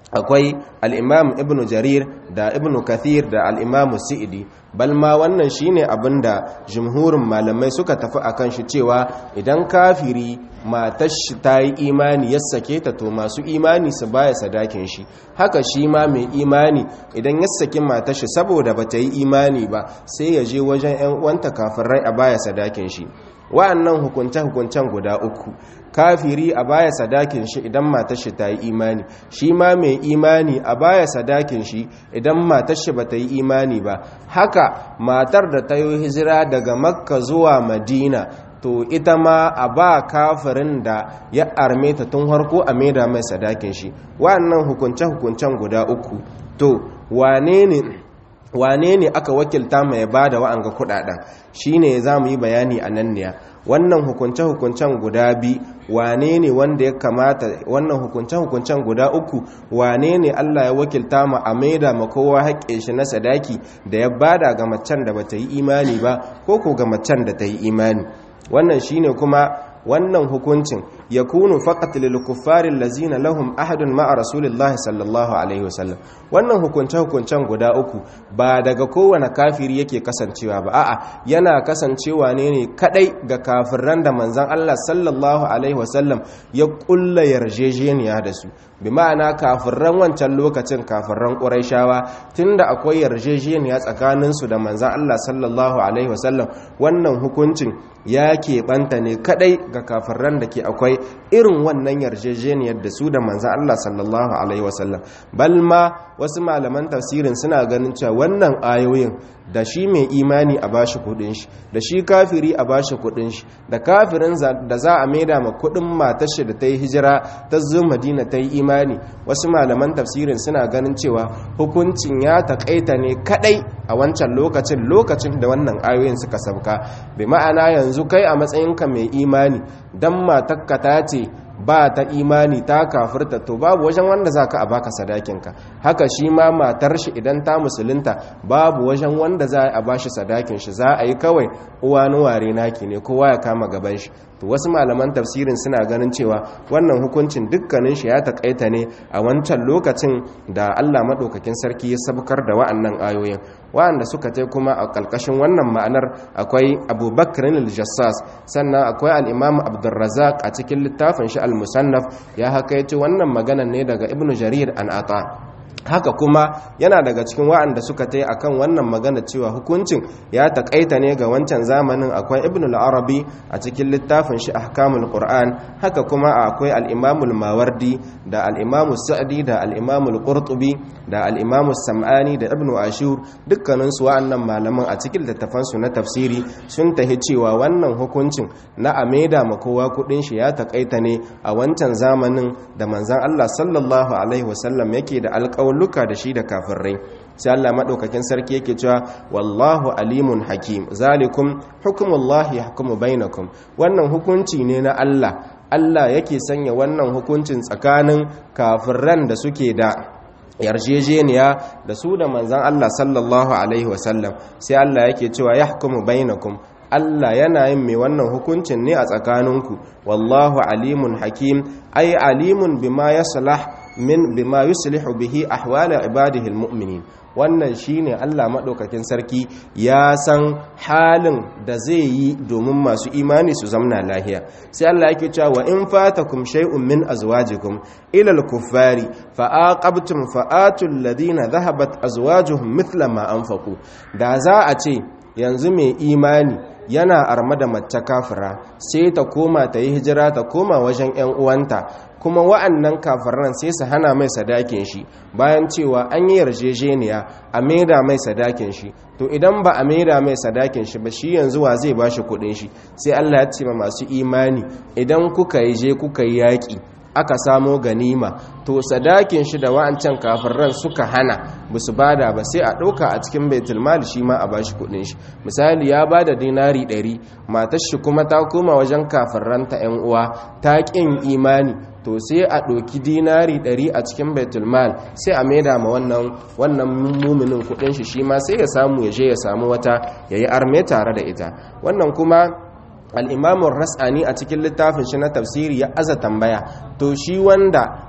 akwai al'imam ibn jarir da ibn kathir da al'imam si'idi balma wannan shine abinda jumhurin malamai suka tafi akan shi cewa idan kafiri matar shi ta yi imani ya sake ta to masu imani su baya sadakin shi haka shi ma mai imani idan ya saki matar shi saboda ba ta yi imani ba sai ya je wajen 'yan uwanta kafirai a baya sadakin shi wa'annan hukunce-hukuncen guda uku kafiri a baya sadakin shi idan matar shi ta yi imani shi ma mai imani a baya sadakin shi idan matar shi ba ta yi imani ba haka matar da ta yi hijira daga makka zuwa madina to ita ma a ba kafirin da ya arme ta tun harko a maida mai sadakin shi wa'annan hukunce-hukuncen guda uku to wane ne wane ne aka wakilta mai ba da wa'anga kudaden shine za mu yi bayani a nan ne wannan hukunce-hukuncen guda bi wane ne wanda ya kamata wannan hukunce-hukuncen guda uku wane ne Allah ya wakilta ma a maida ma kowa haƙƙe shi na sadaki da ya bada ga macen da bata yi imani ba ko ko ga macen da ta yi imani wannan shine kuma wannan hukuncin ya kunu faqat lil kuffari allazina lahum ahadun ma'a rasulillahi sallallahu alaihi wasallam wannan hukunce hukuncen guda uku ba daga kowane kafiri yake kasancewa ba a'a yana kasancewa ne ne kadai ga kafirran da manzon Allah sallallahu alaihi wasallam ya kulla yarjejeniya da su bi ma'ana kafirran wancan lokacin kafirran quraishawa tunda akwai yarjejeniya tsakanin su da manzon Allah sallallahu alaihi wasallam wannan hukuncin ya keɓanta ne kadai ga kafirran da ke akwai irin wannan yarjejeniyar da su da manzan Allah sallallahu Alaihi wasallam balma wasu malaman tafsirin suna ganin cewa wannan ayoyin da shi mai imani a bashi kudin shi da shi kafiri a bashi kudin shi da kafirin da za a maida ma kudin matar shi da ta yi hijira ta zo madina ta yi imani wasu malaman tafsirin suna ganin cewa hukuncin ya taƙaita ne kadai a wancan lokacin lokacin da wannan ayoyin suka sauka bi ma'ana yanzu kai a matsayinka mai imani dan matakka ta ce ba ta imani ta kafirta to babu wajen wanda za ka a baka sadakinka haka shi ma matar shi idan ta musulunta babu wajen wanda za a bashi sadakin shi za a yi kawai uwa nuware naki ne kowa ya kama gaban shi to wasu malaman tafsirin suna ganin cewa wannan hukuncin dukkanin shi ya takaita ne a wancan lokacin da Allah madaukakin sarki ya sabkar da wa'annan ayoyin wa'anda suka tai kuma a kalkashin wannan ma'anar akwai Abubakar al-Jassas sannan akwai al-Imam Abdurrazzaq a cikin littafin shi al-Musannaf ya hakaito wannan magana ne daga Ibn Jarir an Ata haka kuma yana daga cikin wa'anda suka tai akan wannan magana cewa hukuncin ya takaita ne ga wancan zamanin akwai ibn al-arabi a cikin littafin shi ahkamul qur'an haka kuma akwai al-imam al-mawardi da al-imam sa'di da al-imam al-qurtubi da al-imam sam'ani da ibn ashur dukkanin su wa'annan malaman a cikin littafan su na tafsiri sun tahi cewa wannan hukuncin na ameda ma kowa kudin shi ya takaita ne a wancan zamanin da manzon Allah sallallahu alaihi wasallam yake da alƙawari luka da shi da kafirai sai Allah madaukakin sarki yake cewa wallahu alimun hakim zalikum hukmullahi yahkumu bainakum wannan hukunci ne na Allah Allah yake sanya wannan hukuncin tsakanin kafiran da suke da yarjejeniya da su da manzan Allah sallallahu alaihi wasallam sai Allah yake cewa yahkumu bainakum Allah yana yin mai wannan hukuncin ne a tsakaninku wallahu alimun hakim ai alimun bima yaslah min bima yuslihu bihi ahwala ibadihi almu'minin wannan shine Allah madaukakin sarki ya san halin da zai yi domin masu imani su zamna lahiya sai Allah yake cewa wa in fatakum shay'un min azwajikum ila al-kuffari fa aqabtum fa atul ladina dhahabat azwajuhum mithla ma anfaqu da za a ce yanzu mai imani yana arma da mace kafira sai ta koma ta yi hijira ta koma wajen 'yan uwanta kuma wa'annan kafiran sai su hana mai sadakin shi bayan cewa an yi yarjejeniya a maida mai sadakin shi to idan ba a maida mai sadakin shi ba shi yanzu wa zai bashi kudin shi sai Allah ya ce ma masu imani idan kuka yi je kuka yi yaƙi aka samo ganima to sadakin shi da wa'ancan kafirran suka hana ba su bada ba sai a ɗauka a cikin baitul mal shi ma a bashi kuɗin shi misali ya bada dinari ɗari matar shi kuma ta koma wajen kafirran ta yan uwa ta ƙin imani to sai a ɗauki dinari ɗari a cikin baitul mal sai a maida ma wannan wannan muminin kuɗin shi shi ma sai ya samu ya je ya samu wata ya yi arme tare da ita wannan kuma al'imamun ras'ani a cikin littafin shi na tafsiri ya aza tambaya to shi wanda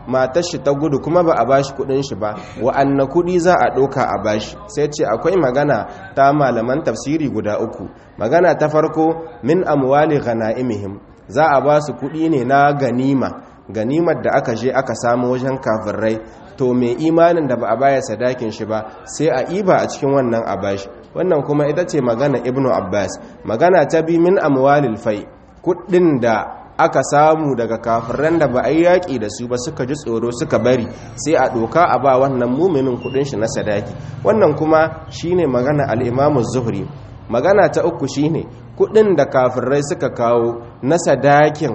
matar shi ta gudu kuma ba a bashi kudin shi ba wa'anna kudi za a ɗauka a bashi sai ce akwai magana ta malaman tafsiri guda uku magana ta farko min amwali ghana'imihim za a ba su kudi ne na ganima ganimar da aka je aka samu wajen kafirai to mai imanin da ba a baya sadakin shi ba sai a iba a cikin wannan abashi wannan kuma ita ce magana ibnu abbas magana ta bi min amwalil fai kudin da aka samu daga kafiran da ba a yi yaƙi da su ba suka ji tsoro suka bari sai a ɗoka a ba wannan muminin kudin shi na sadaki wannan kuma shine magana al'imamu zuhri magana ta uku shine kudin da kafirai suka kawo na sadakin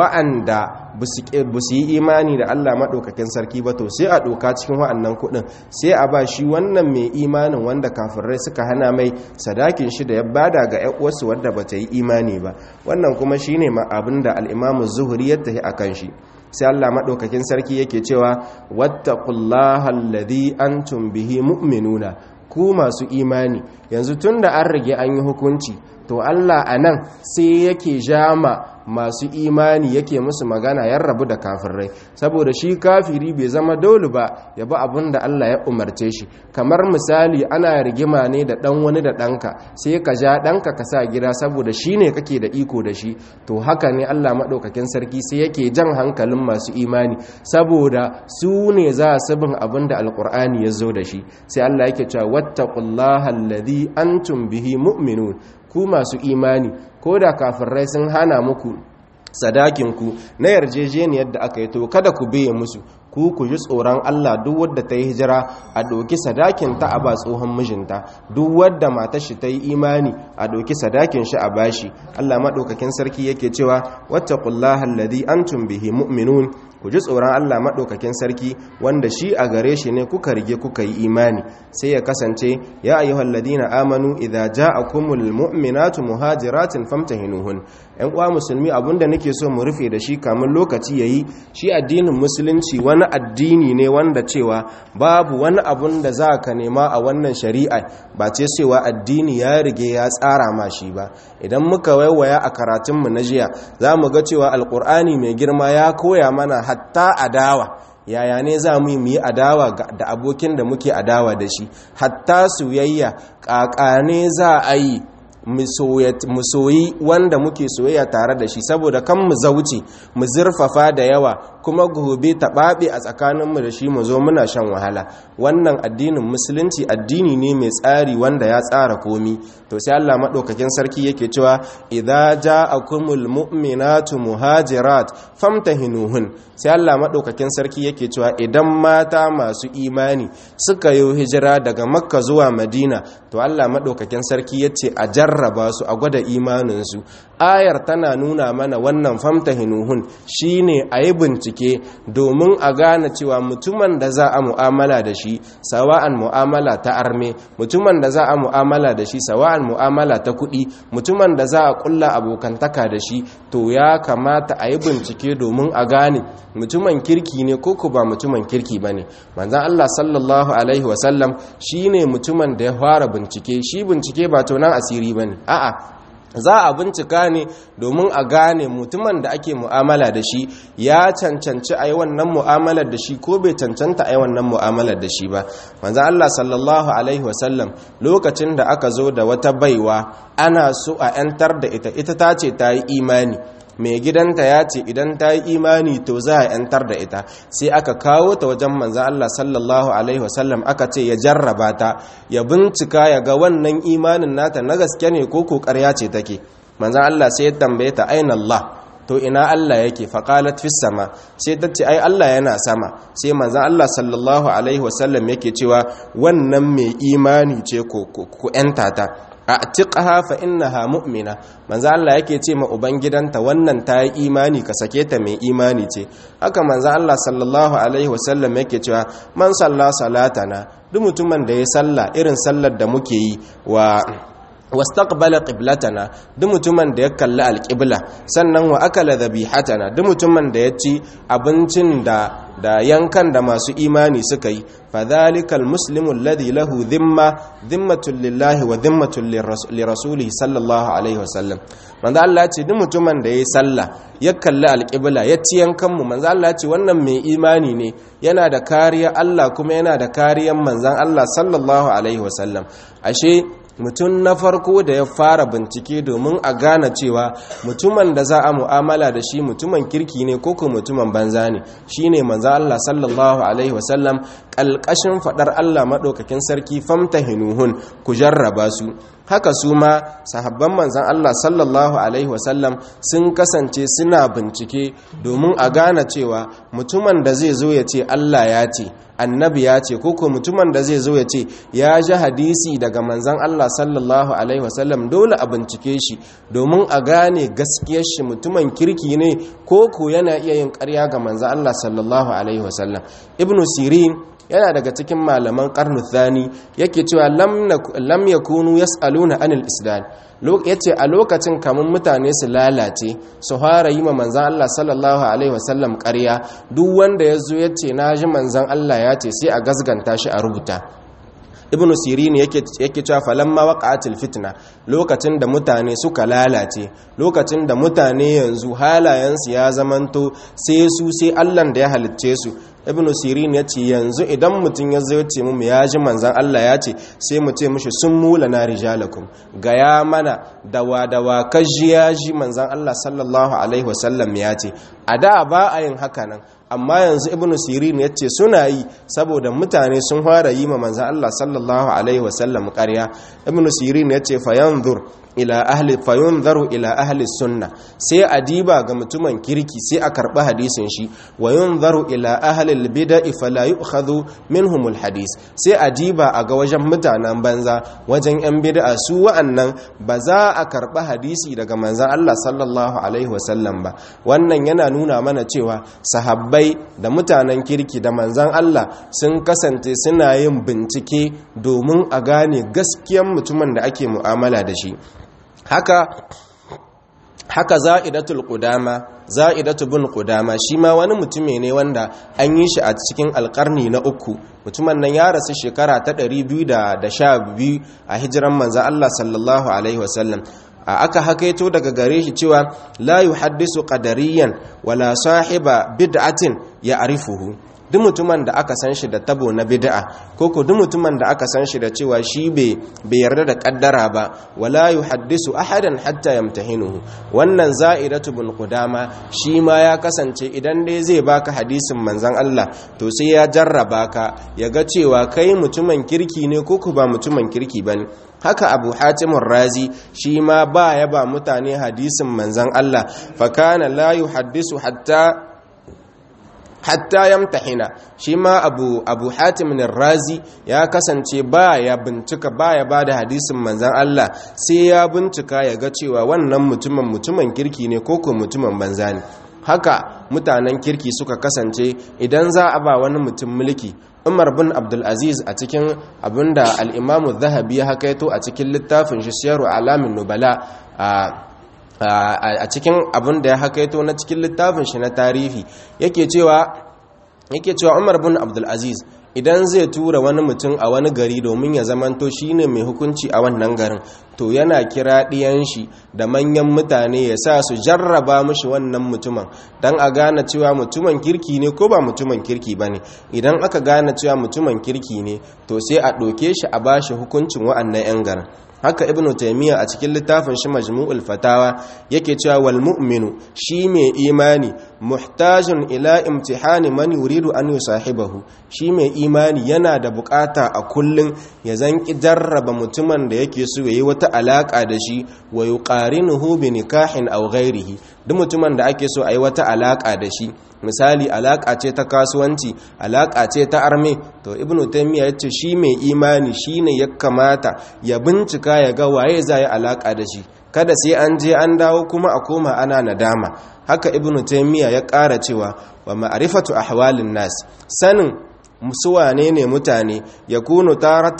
wa'anda ba su yi imani da Allah maɗaukakin sarki ba to sai a ɗoka cikin wa'annan kuɗin sai a ba shi wannan mai imanin wanda kafirai suka hana mai sadakin shi da ya bada ga uwarsu wadda ba ta yi imani ba wannan kuma shi ne abin da al'imamu zuhuri ya tafi a kan shi sai Allah maɗaukakin sarki yake cewa wattaqullaha alladhi antum bihi mu'minuna ku masu imani yanzu tunda an rage an yi hukunci to Allah a nan sai yake jama masu imani yake musu magana ya rabu da kafirai saboda shi kafiri bai zama dole ba ya bi abin da Allah ya umarce shi kamar misali ana rigima ne da dan wani da ɗanka sai ka ja ɗanka ka sa gida saboda shi ne kake da iko da shi to haka ne Allah maɗaukakin sarki sai yake jan hankalin masu imani saboda su ne za su bin abin da alƙur'ani ya zo da shi sai Allah yake cewa wattaqullaha alladhi antum bihi mu'minun ku masu imani ko da kafirai sun hana muku sadakinku na yarjejeniyar da aka yi to kada ku biye musu ku ku ji tsoron Allah duk wadda ta yi hijira a ɗauki sadakin ta a ba tsohon mijinta duk wadda matar shi ta yi imani a ɗauki sadakin shi a bashi Allah maɗaukakin sarki yake cewa wattaqullaha alladhi antum bihi mu'minun ku ji tsoron Allah maɗaukakin sarki wanda shi a gare shi ne kuka rige kuka yi imani sai ya kasance ya ayyuhal ladina amanu idza ja'akumul mu'minatu muhajiratin famtahinuhun ƴan uwa musulmi abinda nake so mu rufe da shi kamun lokaci yayi shi addinin musulunci wani addini ne wanda cewa babu wani abun da za ka nema a wannan shari'a ba ce cewa addini ya rige ya tsara ma shi ba idan muka waiwaya a karatunmu na jiya za mu ga cewa alkur'ani mai girma ya koya mana hatta adawa yaya ne za mu yi adawa da abokin da muke adawa da shi hatta soyayya ƙaƙane za a yi mu soyi wanda muke soyayya tare da shi saboda kan mu zauce mu zurfafa da yawa kuma gobe ta ɓaɓe a tsakaninmu da shi mu zo muna shan wahala wannan addinin musulunci addini ne mai tsari wanda ya tsara komi to sai Allah maɗaukakin sarki yake cewa idza ja'akumul mu'minatu muhajirat famtahinuhun sai Allah maɗaukakin sarki yake cewa idan mata masu imani suka yi hijira daga makka zuwa madina to Allah maɗaukakin sarki yace a jarraba su a gwada imaninsu ayar tana nuna mana wannan famtahinuhun shine a yi bincike domin a gane cewa mutumin da za a mu'amala da shi sawa'an mu'amala ta arme mutumin da za a mu'amala da shi sawa'an mu'amala ta kuɗi mutumin da za a ƙulla abokantaka da shi to ya kamata a yi bincike domin a gane mutumin kirki ne ko ba mutumin kirki ba ne manzan Allah sallallahu alaihi wasallam shi ne mutumin da ya fara bincike shi bincike ba tonan asiri ba ne a'a za a bincika ne domin a gane mutumin da ake mu'amala da shi ya cancanci a yi wannan mu'amalar da shi ko bai cancanta a yi wannan mu'amalar da shi ba manzo Allah sallallahu alaihi wasallam lokacin da aka zo da wata baiwa ana so a 'yantar da ita ita ta ce ta yi imani mai gidanta ya ce idan ta yi imani to za a yantar da ita sai aka kawo ta wajen manzan Allah sallallahu Alaihi wasallam aka ce ya jarraba ta ya bincika ya ga wannan imanin nata na gaske ne ko kokarya ce take manzan Allah sai ya tambaye ta aina Allah to ina Allah yake faƙalat fi sama sai ta ce ai Allah yana sama sai manzan Allah sallallahu Alaihi wasallam yake cewa wannan mai imani ce ku 'yanta ta atiqaha fa innaha mu'mina manzo Allah yake ce ma ubangidanta wannan ta yi imani ka sake ta mai imani ce haka manzo Allah sallallahu alaihi wasallam yake cewa man salla salatana duk mutumin da ya salla irin sallar da muke yi wa wastaqbala qiblatana duk mutumin da ya kalli alqibla sannan wa akala dhabihatana duk mutumin da ya ci abincin da da yankan da masu imani suka yi fadhalikal muslimu alladhi lahu dhimma dhimmatun lillahi wa dhimmatun lirasulihi sallallahu alaihi wasallam manzo Allah ya ce duk mutumin da yayi sallah ya kalli alqibla ya ci yankan mu manzo Allah ya ce wannan mai imani ne yana da kariya Allah kuma yana da kariyan manzon Allah sallallahu alaihi wasallam ashe mutum na farko da ya fara bincike domin a gane cewa mutumin da za a mu'amala da shi mutumin kirki ne ko kuma mutumin banza ne shine manzo Allah sallallahu alaihi wasallam kalkashin fadar Allah madaukakin sarki famtahinuhun ku jarraba su haka su ma sahabban manzan Allah sallallahu alaihi wasallam sun kasance suna bincike domin a gane cewa mutumin da zai zo ya ce Allah ya ce annabi ya ce koko mutumin da zai zo ya ce ya ji hadisi daga manzan Allah sallallahu alaihi wasallam dole a bincike shi domin a gane gaskiyar shi mutumin kirki ne koko yana iya yin ƙarya ga manzan Allah sallallahu alaihi wasallam ibnu sirin yana daga cikin malaman karnu thani yake cewa lam yakunu yas'aluna anil islam yace a lokacin kamun mutane su lalace su fara yi ma manzan Allah sallallahu alaihi wasallam ƙarya duk wanda ya zo ya ce na ji manzan Allah ya ce sai a gasganta shi a rubuta ibnu sirin yake yake cewa falamma waqa'atil fitna lokacin da mutane suka lalace lokacin da mutane yanzu halayensu ya zamanto sai su sai Allah da ya halicce su ibnu sirin ya ce yanzu idan mutum ya zo ce mu ya ji manzan Allah ya ce sai mu ce mushi sun mula na rijalakum gaya mana dawa dawa kaji ya ji manzan Allah sallallahu alaihi wasallam ya ce a da ba a yin haka nan amma yanzu ibnu sirin ya ce suna yi saboda mutane sun fara yi ma manzan Allah sallallahu alaihi wasallam ƙarya ibnu sirin ya ce fayanzur ila ahli fayunzaru ila ahli sunna sai a diba ga mutumin kirki sai a karɓi hadisin shi wa yunzaru ila ahli bid'i fala yu'khadhu minhum alhadis sai a diba a ga wajen mutanen banza wajen yan bid'a su wa'annan ba za a karɓi hadisi daga manzon Allah sallallahu alaihi wasallam ba wannan yana nuna mana cewa sahabbai da mutanen kirki da manzon Allah sun kasance suna yin bincike domin a gane gaskiyan mutumin da ake mu'amala da shi haka haka za'idatul qudama za'idatu bin qudama shi ma wani mutumi ne wanda an yi shi a cikin alkarni na uku mutumin nan ya rasu shekara ta 212 a hijiran manzo Allah sallallahu alaihi wasallam aka hakaito daga gare shi cewa la yuhaddisu qadariyan wala sahiba bid'atin ya'rifuhu duk mutumin da aka san shi da tabo na bid'a ko ko duk mutumin da aka san shi da cewa shi bai yarda da kaddara ba wala yuhaddisu ahadan hatta yamtahinuhu wannan za'idatu bin qudama shi ma ya kasance idan dai zai baka hadisin manzon Allah to sai ya jarraba ka ya ga cewa kai mutumin kirki ne ko ko ba mutumin kirki bane haka abu hatimun razi shi ma ba ya ba mutane hadisin manzan Allah fakana la yuhaddisu hatta hatta yamtahina shi ma abu abu hatimin razi ya kasance ba ya bincika ba ya ba da hadisin manzan Allah sai ya bincika ya ga cewa wannan mutumin mutumin kirki ne ko ko mutumin banza ne haka mutanen kirki suka kasance idan za a ba wani mutum mulki umar bin abdulaziz a cikin abinda al'imamu zahabi ya hakaito a cikin littafin shi siyaru alamin nubala a cikin abinda ya hakaito na cikin littafin shi na tarihi yake cewa yake cewa umar bin abdulaziz idan zai tura wani mutum a wani gari domin ya zamanto shine mai hukunci a wannan garin to yana kira ɗiyan shi da manyan mutane ya sa su jarraba mushi wannan mutumin don a gane cewa mutumin kirki ne ko ba mutumin kirki ba ne idan aka gane cewa mutumin kirki ne to sai a ɗauke shi a bashi hukuncin wa'annan 'yan garin haka ibnu taymiya a cikin littafin shi majmu'ul fatawa yake cewa wal mu'minu shi mai imani muhtajun ila imtihani man yuridu an yusahibahu shi mai imani yana da bukata a kullun ya zanki jarraba mutumin da yake so yayi wata alaka da shi wa yuqarinuhu bi nikahin aw ghairihi duk mutumin da ake so ayi wata alaka da shi misali alaka ce ta kasuwanci alaka ce ta arme to ibnu taymiya yace shi mai imani shine ya kamata ya bincika ya ga waye zai alaka da shi kada sai an je an dawo kuma a koma ana nadama haka ibnu taymiya ya ƙara cewa wa ma'rifatu ahwalin nas sanin musuwane ne mutane ya kunu taratan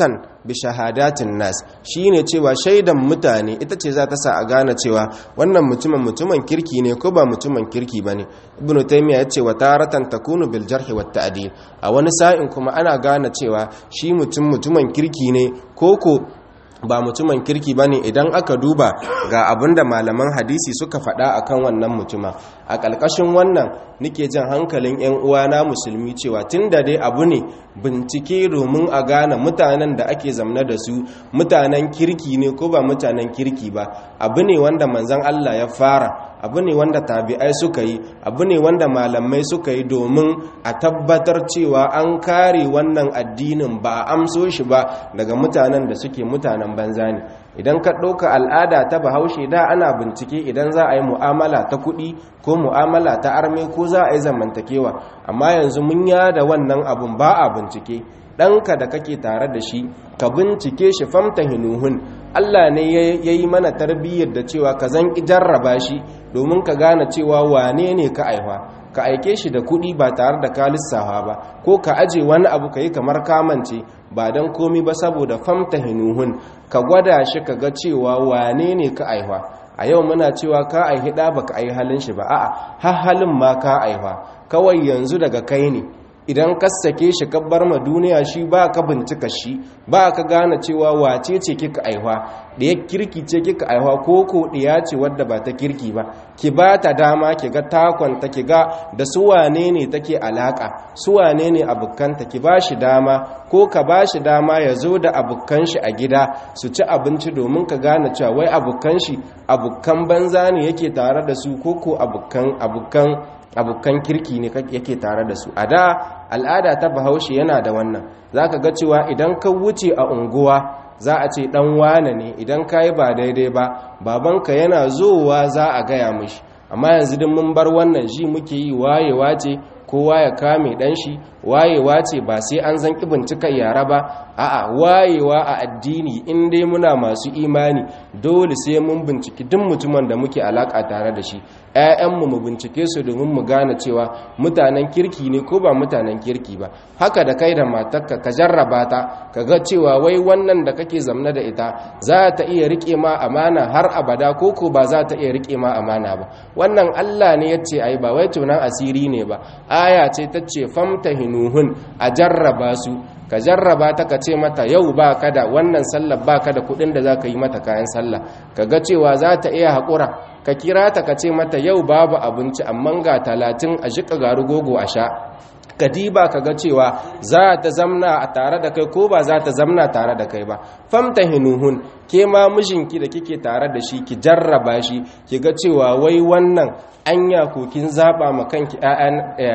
bi shahadatin nas shine cewa shaidan mutane ita ce za ta sa a gane cewa wannan mutumin mutumin kirki ne ko ba mutumin kirki bane ibnu taymiya yace wa taratan takunu bil jarhi wat ta'dil a wani sa'in kuma ana gane cewa shi mutum mutumin kirki ne koko ba mutumin kirki ba ne idan aka duba ga abin da malaman hadisi suka faɗa a kan wannan mutuma a ƙalƙashin wannan nike jan hankalin 'yan uwana musulmi cewa tun da dai abu ne bincike domin a gane mutanen da ake zamna da su mutanen kirki ne ko ba mutanen kirki ba abu ne wanda manzan Allah ya fara abu ne wanda tabi'ai suka yi abu ne wanda malamai suka yi domin a tabbatar cewa an kare wannan addinin ba a amso shi ba daga mutanen da suke mutanen banza ne idan ka ɗauka al'ada ta bahaushe da ana bincike idan za a yi mu'amala ta kuɗi ko mu'amala ta arme ko za a yi zamantakewa amma yanzu mun yada wannan abun ba a bincike ɗanka da kake tare da shi ka bincike shi famta hinuhun Allah ne ya yi mana tarbiyyar da cewa ka zan jarraba shi domin ka gane cewa wane ne ka aiwa ka aike shi da kuɗi ba tare da ka lissafa ba ko ka aje wani abu ka yi kamar kamance ba don komi ba saboda famta hinuhun ka gwada shi ka ga cewa wane ne ka aiwa a yau muna cewa ka aihi ɗa ba ka aihi halin shi ba a'a har halin ma ka aiwa kawai yanzu daga kai ne idan ka sake shi ka bar ma duniya shi ba ka bincika shi ba ka gane cewa wace ce kika aihwa da ya kirki ce kika aihwa ko ko ɗiya ce wadda ba ta kirki ba ki ba ta dama ki ga takonta ki ga da su wane ne take alaka su wane ne abukanta ki ba shi dama ko ka ba shi dama ya zo da abukan shi a gida su ci abinci domin ka gane cewa wai abukan shi abukan banza ne yake tare da su ko ko abukan abukan abokan kirki ne yake tare da su a da al'ada ta bahaushe yana da wannan za ka ga cewa idan ka wuce a unguwa za a ce dan wane ne idan ka yi ba daidai ba babanka yana zowa za a gaya mishi amma yanzu din mun bar wannan ji muke yi wayewa ce kowa ya kame dan shi wayewa ce ba sai an zan bincika yara ba a'a wayewa a addini in dai muna masu imani dole sai mun binciki duk mutumin da muke alaka tare da shi ƴaƴanmu mu bincike su domin mu gane cewa mutanen kirki ne ko ba mutanen kirki ba haka da kai da matarka ka jarraba ta ka ga cewa wai wannan da kake zamna da ita za ta iya rike ma amana har abada ko ko ba za ta iya rike ma amana ba wannan Allah ne yace ai ba wai tunan asiri ne ba aya ce ta ce famtahinuhun a jarraba su ka jarraba ta ka ce mata yau ba ka da wannan sallar ba ka da kudin da za ka yi mata kayan sallah ka ga cewa za ta iya haƙura ka kira ta ka ce mata yau babu abinci amma ga talatin a shiƙa garu gogo a sha ka diba ka ga cewa za ta zamna a tare da kai ko ba za ta zamna tare da kai ba famta hinuhun ke ma mijinki da kike tare da shi ki jarraba shi ki ga cewa wai wannan anya ko kin zaba ma kanki ƴaƴan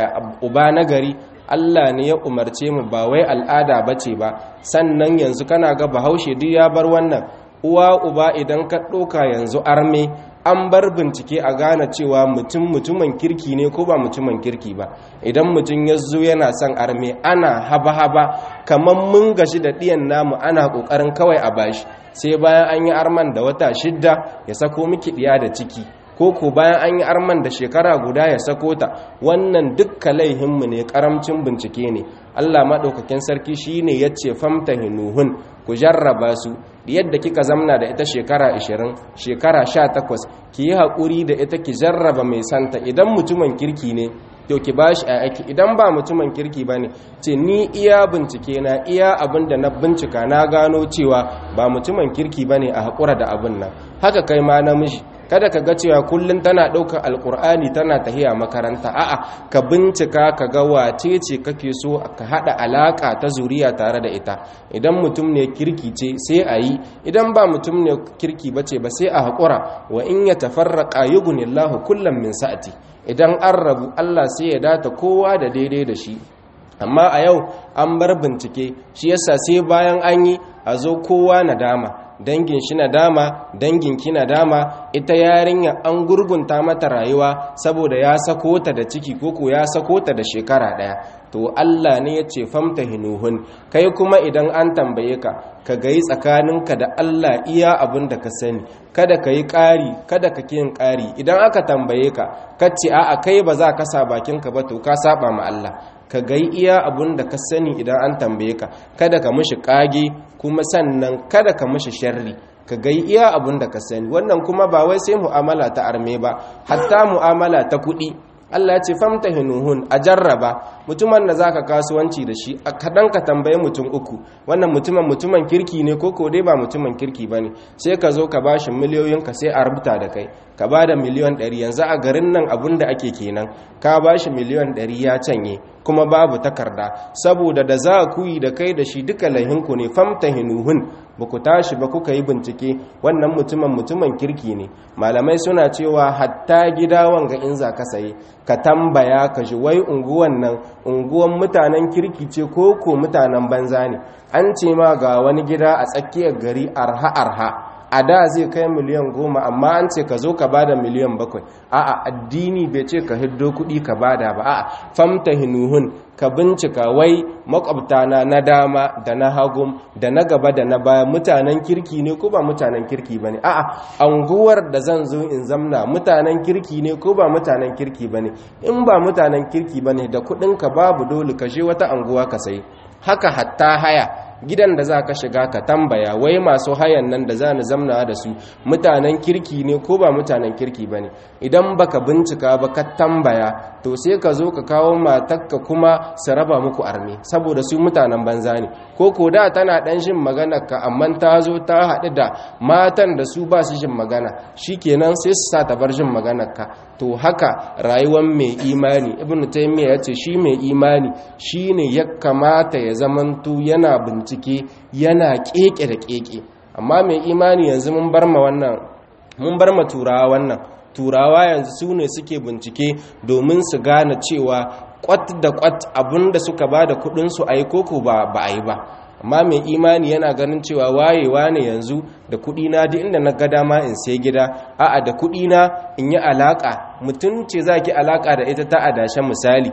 uba na gari Allah ne ya umarce mu ba wai al'ada bace ba sannan yanzu kana ga bahaushe duk ya bar wannan uwa uba idan ka ɗauka yanzu arme an bar bincike a gane cewa mutum mutumin kirki ne ko ba mutumin kirki ba idan mutum ya zo yana son arme ana haba-haba kamar mun gashi da ɗiyan namu ana ƙoƙarin kawai a bashi sai bayan an yi arman da wata shidda ya sako miki ɗiya da ciki ko ko bayan an yi arman da shekara guda ya sako ta wannan dukka laihinmu ne karamcin bincike ne Allah maɗaukakin sarki shi ne ya ce famta hinuhun ku jarraba su yadda kika zamna da ita shekara 20 shekara 18 ki yi haƙuri da ita ki jarraba mai santa idan mutumin kirki ne to ki ba shi aiki idan ba mutumin kirki ba ne ce ni iya bincike na iya abin da na bincika na gano cewa ba mutumin kirki ba ne a haƙura da abin nan haka kai ma namiji kada ka ga cewa kullum tana ɗaukar alkur'ani tana tahiya makaranta a'a ka bincika ka ga wace ce kake so ka haɗa alaƙa ta zuriya tare da ita idan mutum ne kirki ce sai a yi idan ba mutum ne kirki ba ce ba sai a haƙura wa in ya tafarraƙa yugunillahu kullum min sa'ati idan an rabu allah sai ya data kowa da daidai da shi amma a yau an bar bincike shi yasa sai bayan an yi a zo kowa na dama dangin shi na dama dangin ki na dama ita yarinya an gurgunta mata rayuwa saboda ya sako ta da ciki koko ya sako ta da shekara daya to Allah ne ya ce famta hinuhun kai kuma idan an tambaye ka ka gayi tsakaninka da Allah iya abin da ka sani kada ka yi ƙari kada ka yin ƙari idan aka tambaye ka ka ce a'a kai ba za ka sa bakinka ba to ka saba ma Allah ka gai iya abun da ka sani idan an tambaye ka kada ka mishi kage kuma sannan kada ka mishi sharri ka gai iya abun da ka sani wannan kuma ba wai sai mu'amala ta arme ba hatta mu'amala ta kuɗi Allah ya ce famtahinuhun a jarraba mutumin da zaka kasuwanci da shi a kadan ka tambaye mutum uku wannan mutumin mutumin kirki ne ko ko dai ba mutumin kirki bane sai ka zo ka bashi miliyoyin ka sai a rubuta da kai ka bada miliyon 100 yanzu a garin nan abun da ake kenan ka bashi miliyon 100 ya canye kuma babu takarda saboda da za ku yi da kai da shi duka lahinku ne famtahinuhun ba ku tashi ba kuka yi bincike wannan mutumin mutumin kirki ne malamai suna cewa hatta gida wanga in za ka saye ka tambaya ka ji wai unguwan nan unguwan mutanen kirki ce ko ko mutanen banza ne an ce ma ga wani gida a tsakiyar gari arha arha a da zai kai miliyan goma amma an ce ka zo ka bada miliyan bakwai a'a addini bai ce ka hiddo kuɗi ka bada ba a'a famta hinuhun ka bincika wai makwabtana na dama da na hagum da na gaba da na baya mutanen kirki ne ko ba mutanen kirki ba ne a'a anguwar da zan zo in zamna mutanen kirki ne ko ba mutanen kirki ba ne in ba mutanen kirki ba ne da kuɗinka babu dole ka je wata anguwa ka sayi haka hatta haya gidan da za ka shiga ka tambaya wai masu hayan nan da za ni zamna da su mutanen kirki ne ko ba mutanen kirki ba ne idan baka bincika ba ka tambaya to sai ka zo ka kawo matakka kuma su raba muku arme saboda su mutanen banza ne ko ko da tana dan jin magana ka amma ta zo ta haɗu da matan da su ba su jin magana shikenan sai su sa ta bar jin maganar ka to haka rayuwar mai imani ibnu taymiya ya ce shi mai imani shine ya kamata ya zamanto yana bincike yana keke da keke amma mai imani yanzu mun bar ma wannan mun bar ma turawa wannan turawa yanzu su ne suke bincike domin su gane cewa kwat da kwat abinda suka ba da kudinsu a yi koko ba a yi ba amma mai imani yana ganin cewa wayewa ne yanzu da kudina duk inda na ga dama in sai gida a'a da kudina in yi alaka mutum ce za ki alaka da ita ta adashe misali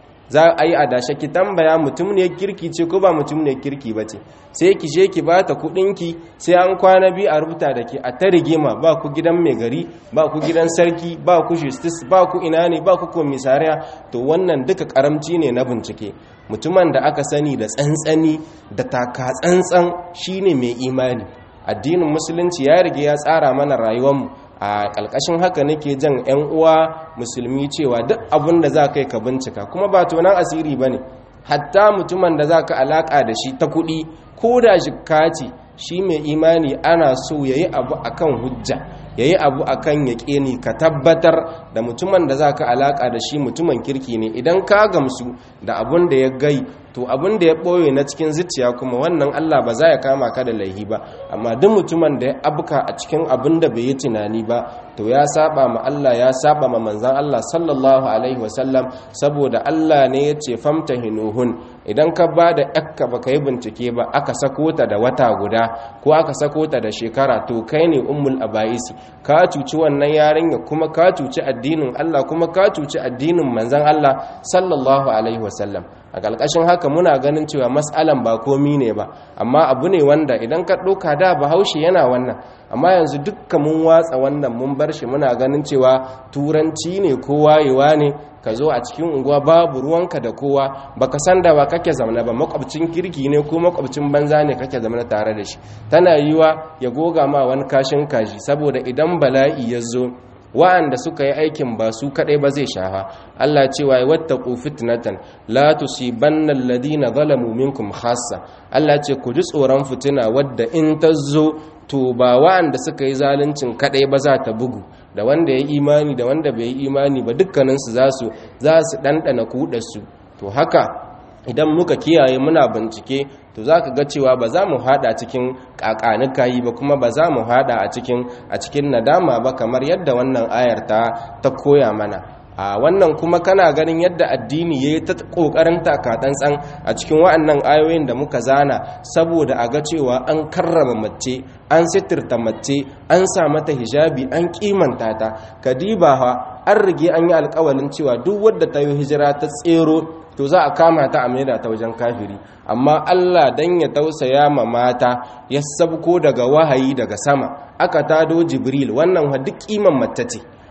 za a yi adashe ki tambaya mutum ne kirki ce ko ba mutum ne kirki ba ce sai ki je ki bata kudinki sai an kwana biyu a rubuta da ke a ta rigima ba ku gidan mai gari ba ku gidan sarki ba ku justice ba ku ina ne ba ku komisariya to wannan duka karamci ne na bincike mutumin da aka sani da tsantsani da taka tsantsan shine mai imani addinin musulunci ya rige ya tsara mana rayuwarmu a ƙalƙashin haka nake jan 'yan uwa musulmi cewa duk abin da za ka yi ka bincika kuma ba tonan asiri ba ne hatta mutumin da za ka alaƙa da shi ta kuɗi ko da jikka ce shi mai imani ana so ya yi abu akan hujja ya yi abu akan yaƙini ka tabbatar da mutumin da za ka alaƙa da shi mutumin kirki ne idan ka gamsu da abun da ya gai to abin da ya ɓoye na cikin zuciya kuma wannan Allah ba za ya kama ka da laihi ba amma duk mutumin da ya abuka a cikin abin da bai yi tunani ba to ya saba ma Allah ya saba ma manzan Allah sallallahu alaihi wasallam saboda Allah ne ya ce famta hinuhun idan ka ba da yakka ba ka yi bincike ba aka sako ta da wata guda ko aka sako ta da shekara to kai ne ummul abaisi ka cuci wannan yarinya kuma ka cuci addinin Allah kuma ka cuci addinin manzan Allah sallallahu alaihi wasallam a ƙarƙashin haka muna ganin cewa matsalan ba komi ne ba amma abu ne wanda idan ka ɗauka da bahaushe yana wannan amma yanzu dukka mun watsa wannan mun bar shi muna ganin cewa turanci ne ko wayewa ne ka zo a cikin unguwa babu ruwanka da kowa baka san da ba kake zamana ba makwabcin kirki ne ko makwabcin banza ne kake zamana tare da shi tana yiwa ya goga ma wani kashin kaji saboda idan bala'i ya zo wa'anda suka yi aikin ba su kadai ba zai shafa Allah cewa ya wattaqu fitnatan la tusibanna alladhina zalamu minkum khassa Allah ce ku ji tsoron fitina wadda in ta zo to ba wa'anda suka yi zaluncin kadai ba za ta bugu da wanda ya imani da wanda bai yi imani ba dukkaninsu za su za su dandana kudarsu to haka idan muka kiyaye muna bincike to za ka ga cewa ba za mu hada cikin kakanikayi ba kuma ba za mu hada a cikin a cikin nadama ba kamar yadda wannan ayar ta ta koya mana a wannan kuma kana ganin yadda addini yayi ta kokarin takatsantsan a cikin wa'annan ayoyin da muka zana saboda a ga cewa an karrama mace an sitirta mace an sa mata hijabi an kimanta ta kadiba ha an rige an yi alkawalin cewa duk wadda ta yi hijira ta tsero to za a kama ta a maida ta wajen kafiri amma Allah dan ya tausaya ma mata ya sabko daga wahayi daga sama aka tado jibril wannan wa duk kiman mace ce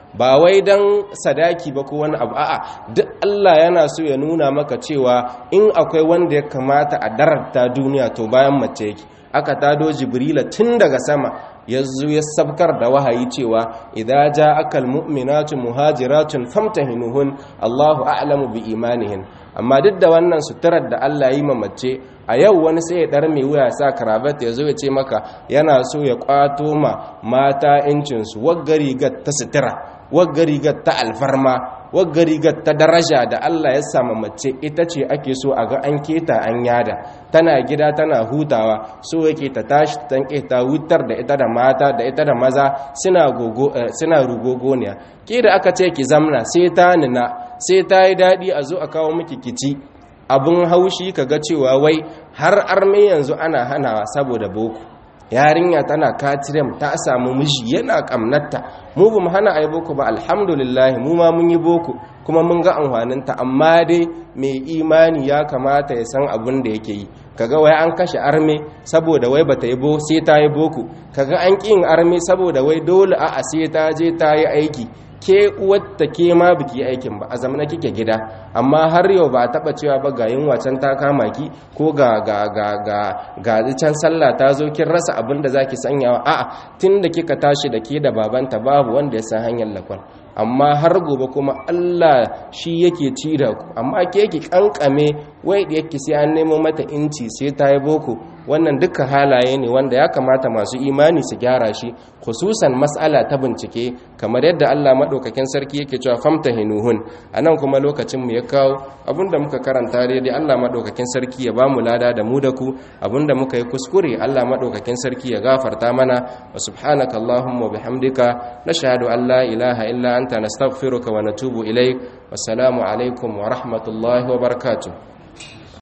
ba wai dan sadaki ba ko wani abu a'a duk Allah yana so ya nuna maka cewa in akwai wanda ya kamata a dararta duniya to bayan mace yake aka tado jibrila tun daga sama ya zo ya sabkar da wahayi cewa idza ja'aka almu'minatu muhajiratun famtahinuhun Allahu a'lamu bi imanihin amma duk da wannan suturar da Allah yi mace a yau wani sai ya dar mai wuya sa karabat ya zo ya ce maka yana so ya kwato ma mata incin su waggari ga ta sutura waggari ga ta alfarma wagga rigar ta daraja da Allah ya sama mace ita ce ake so a ga an keta an yada tana gida tana hutawa so yake ta tashi ta ta hutar da ita da mata da ita da maza suna gogo suna rugogoniya ke da aka ce ki zamna sai ta nina sai ta yi dadi a zo a kawo miki kici abun haushi kaga cewa wai har arme yanzu ana hanawa saboda boko yarinya tana katirem ta samu miji yana kamnatta mu ba mu hana ai boko ba alhamdulillah mu ma mun yi boko kuma mun ga amfaninta amma dai mai imani ya kamata ya san abin da yake yi kaga wai an kashe arme saboda wai bata yi bo sai ta yi boko kaga an kin arme saboda wai dole a a sai ta je ta yi aiki ke uwarta ke ma biki aikin ba a zamana kike gida amma har yau ba taba cewa ba ga yin wacan ta kama ki ko ga ga ga ga ga can sallah ta zo kin rasa abin da zaki sanyawa a'a tunda kika tashi da ke da babanta babu wanda ya san hanyar lakwal amma har gobe kuma Allah shi yake ci da ku amma ke yake kankame wai da yake sai an nemo mata inci sai ta yi boko wannan duka halaye ne wanda ya kamata masu imani su gyara shi khususan mas'ala ta bincike kamar yadda Allah madaukakin sarki yake cewa famtahinuhun anan kuma lokacin mu ya kawo abinda muka karanta daidai Allah madaukakin sarki ya bamu lada da mu da ku abinda muka yi kuskure Allah madaukakin sarki ya gafarta mana wa subhanaka allahumma bihamdika nashhadu an la ilaha illa anta nastaghfiruka wa natubu ilaik wassalamu alaikum wa rahmatullahi wa barakatuh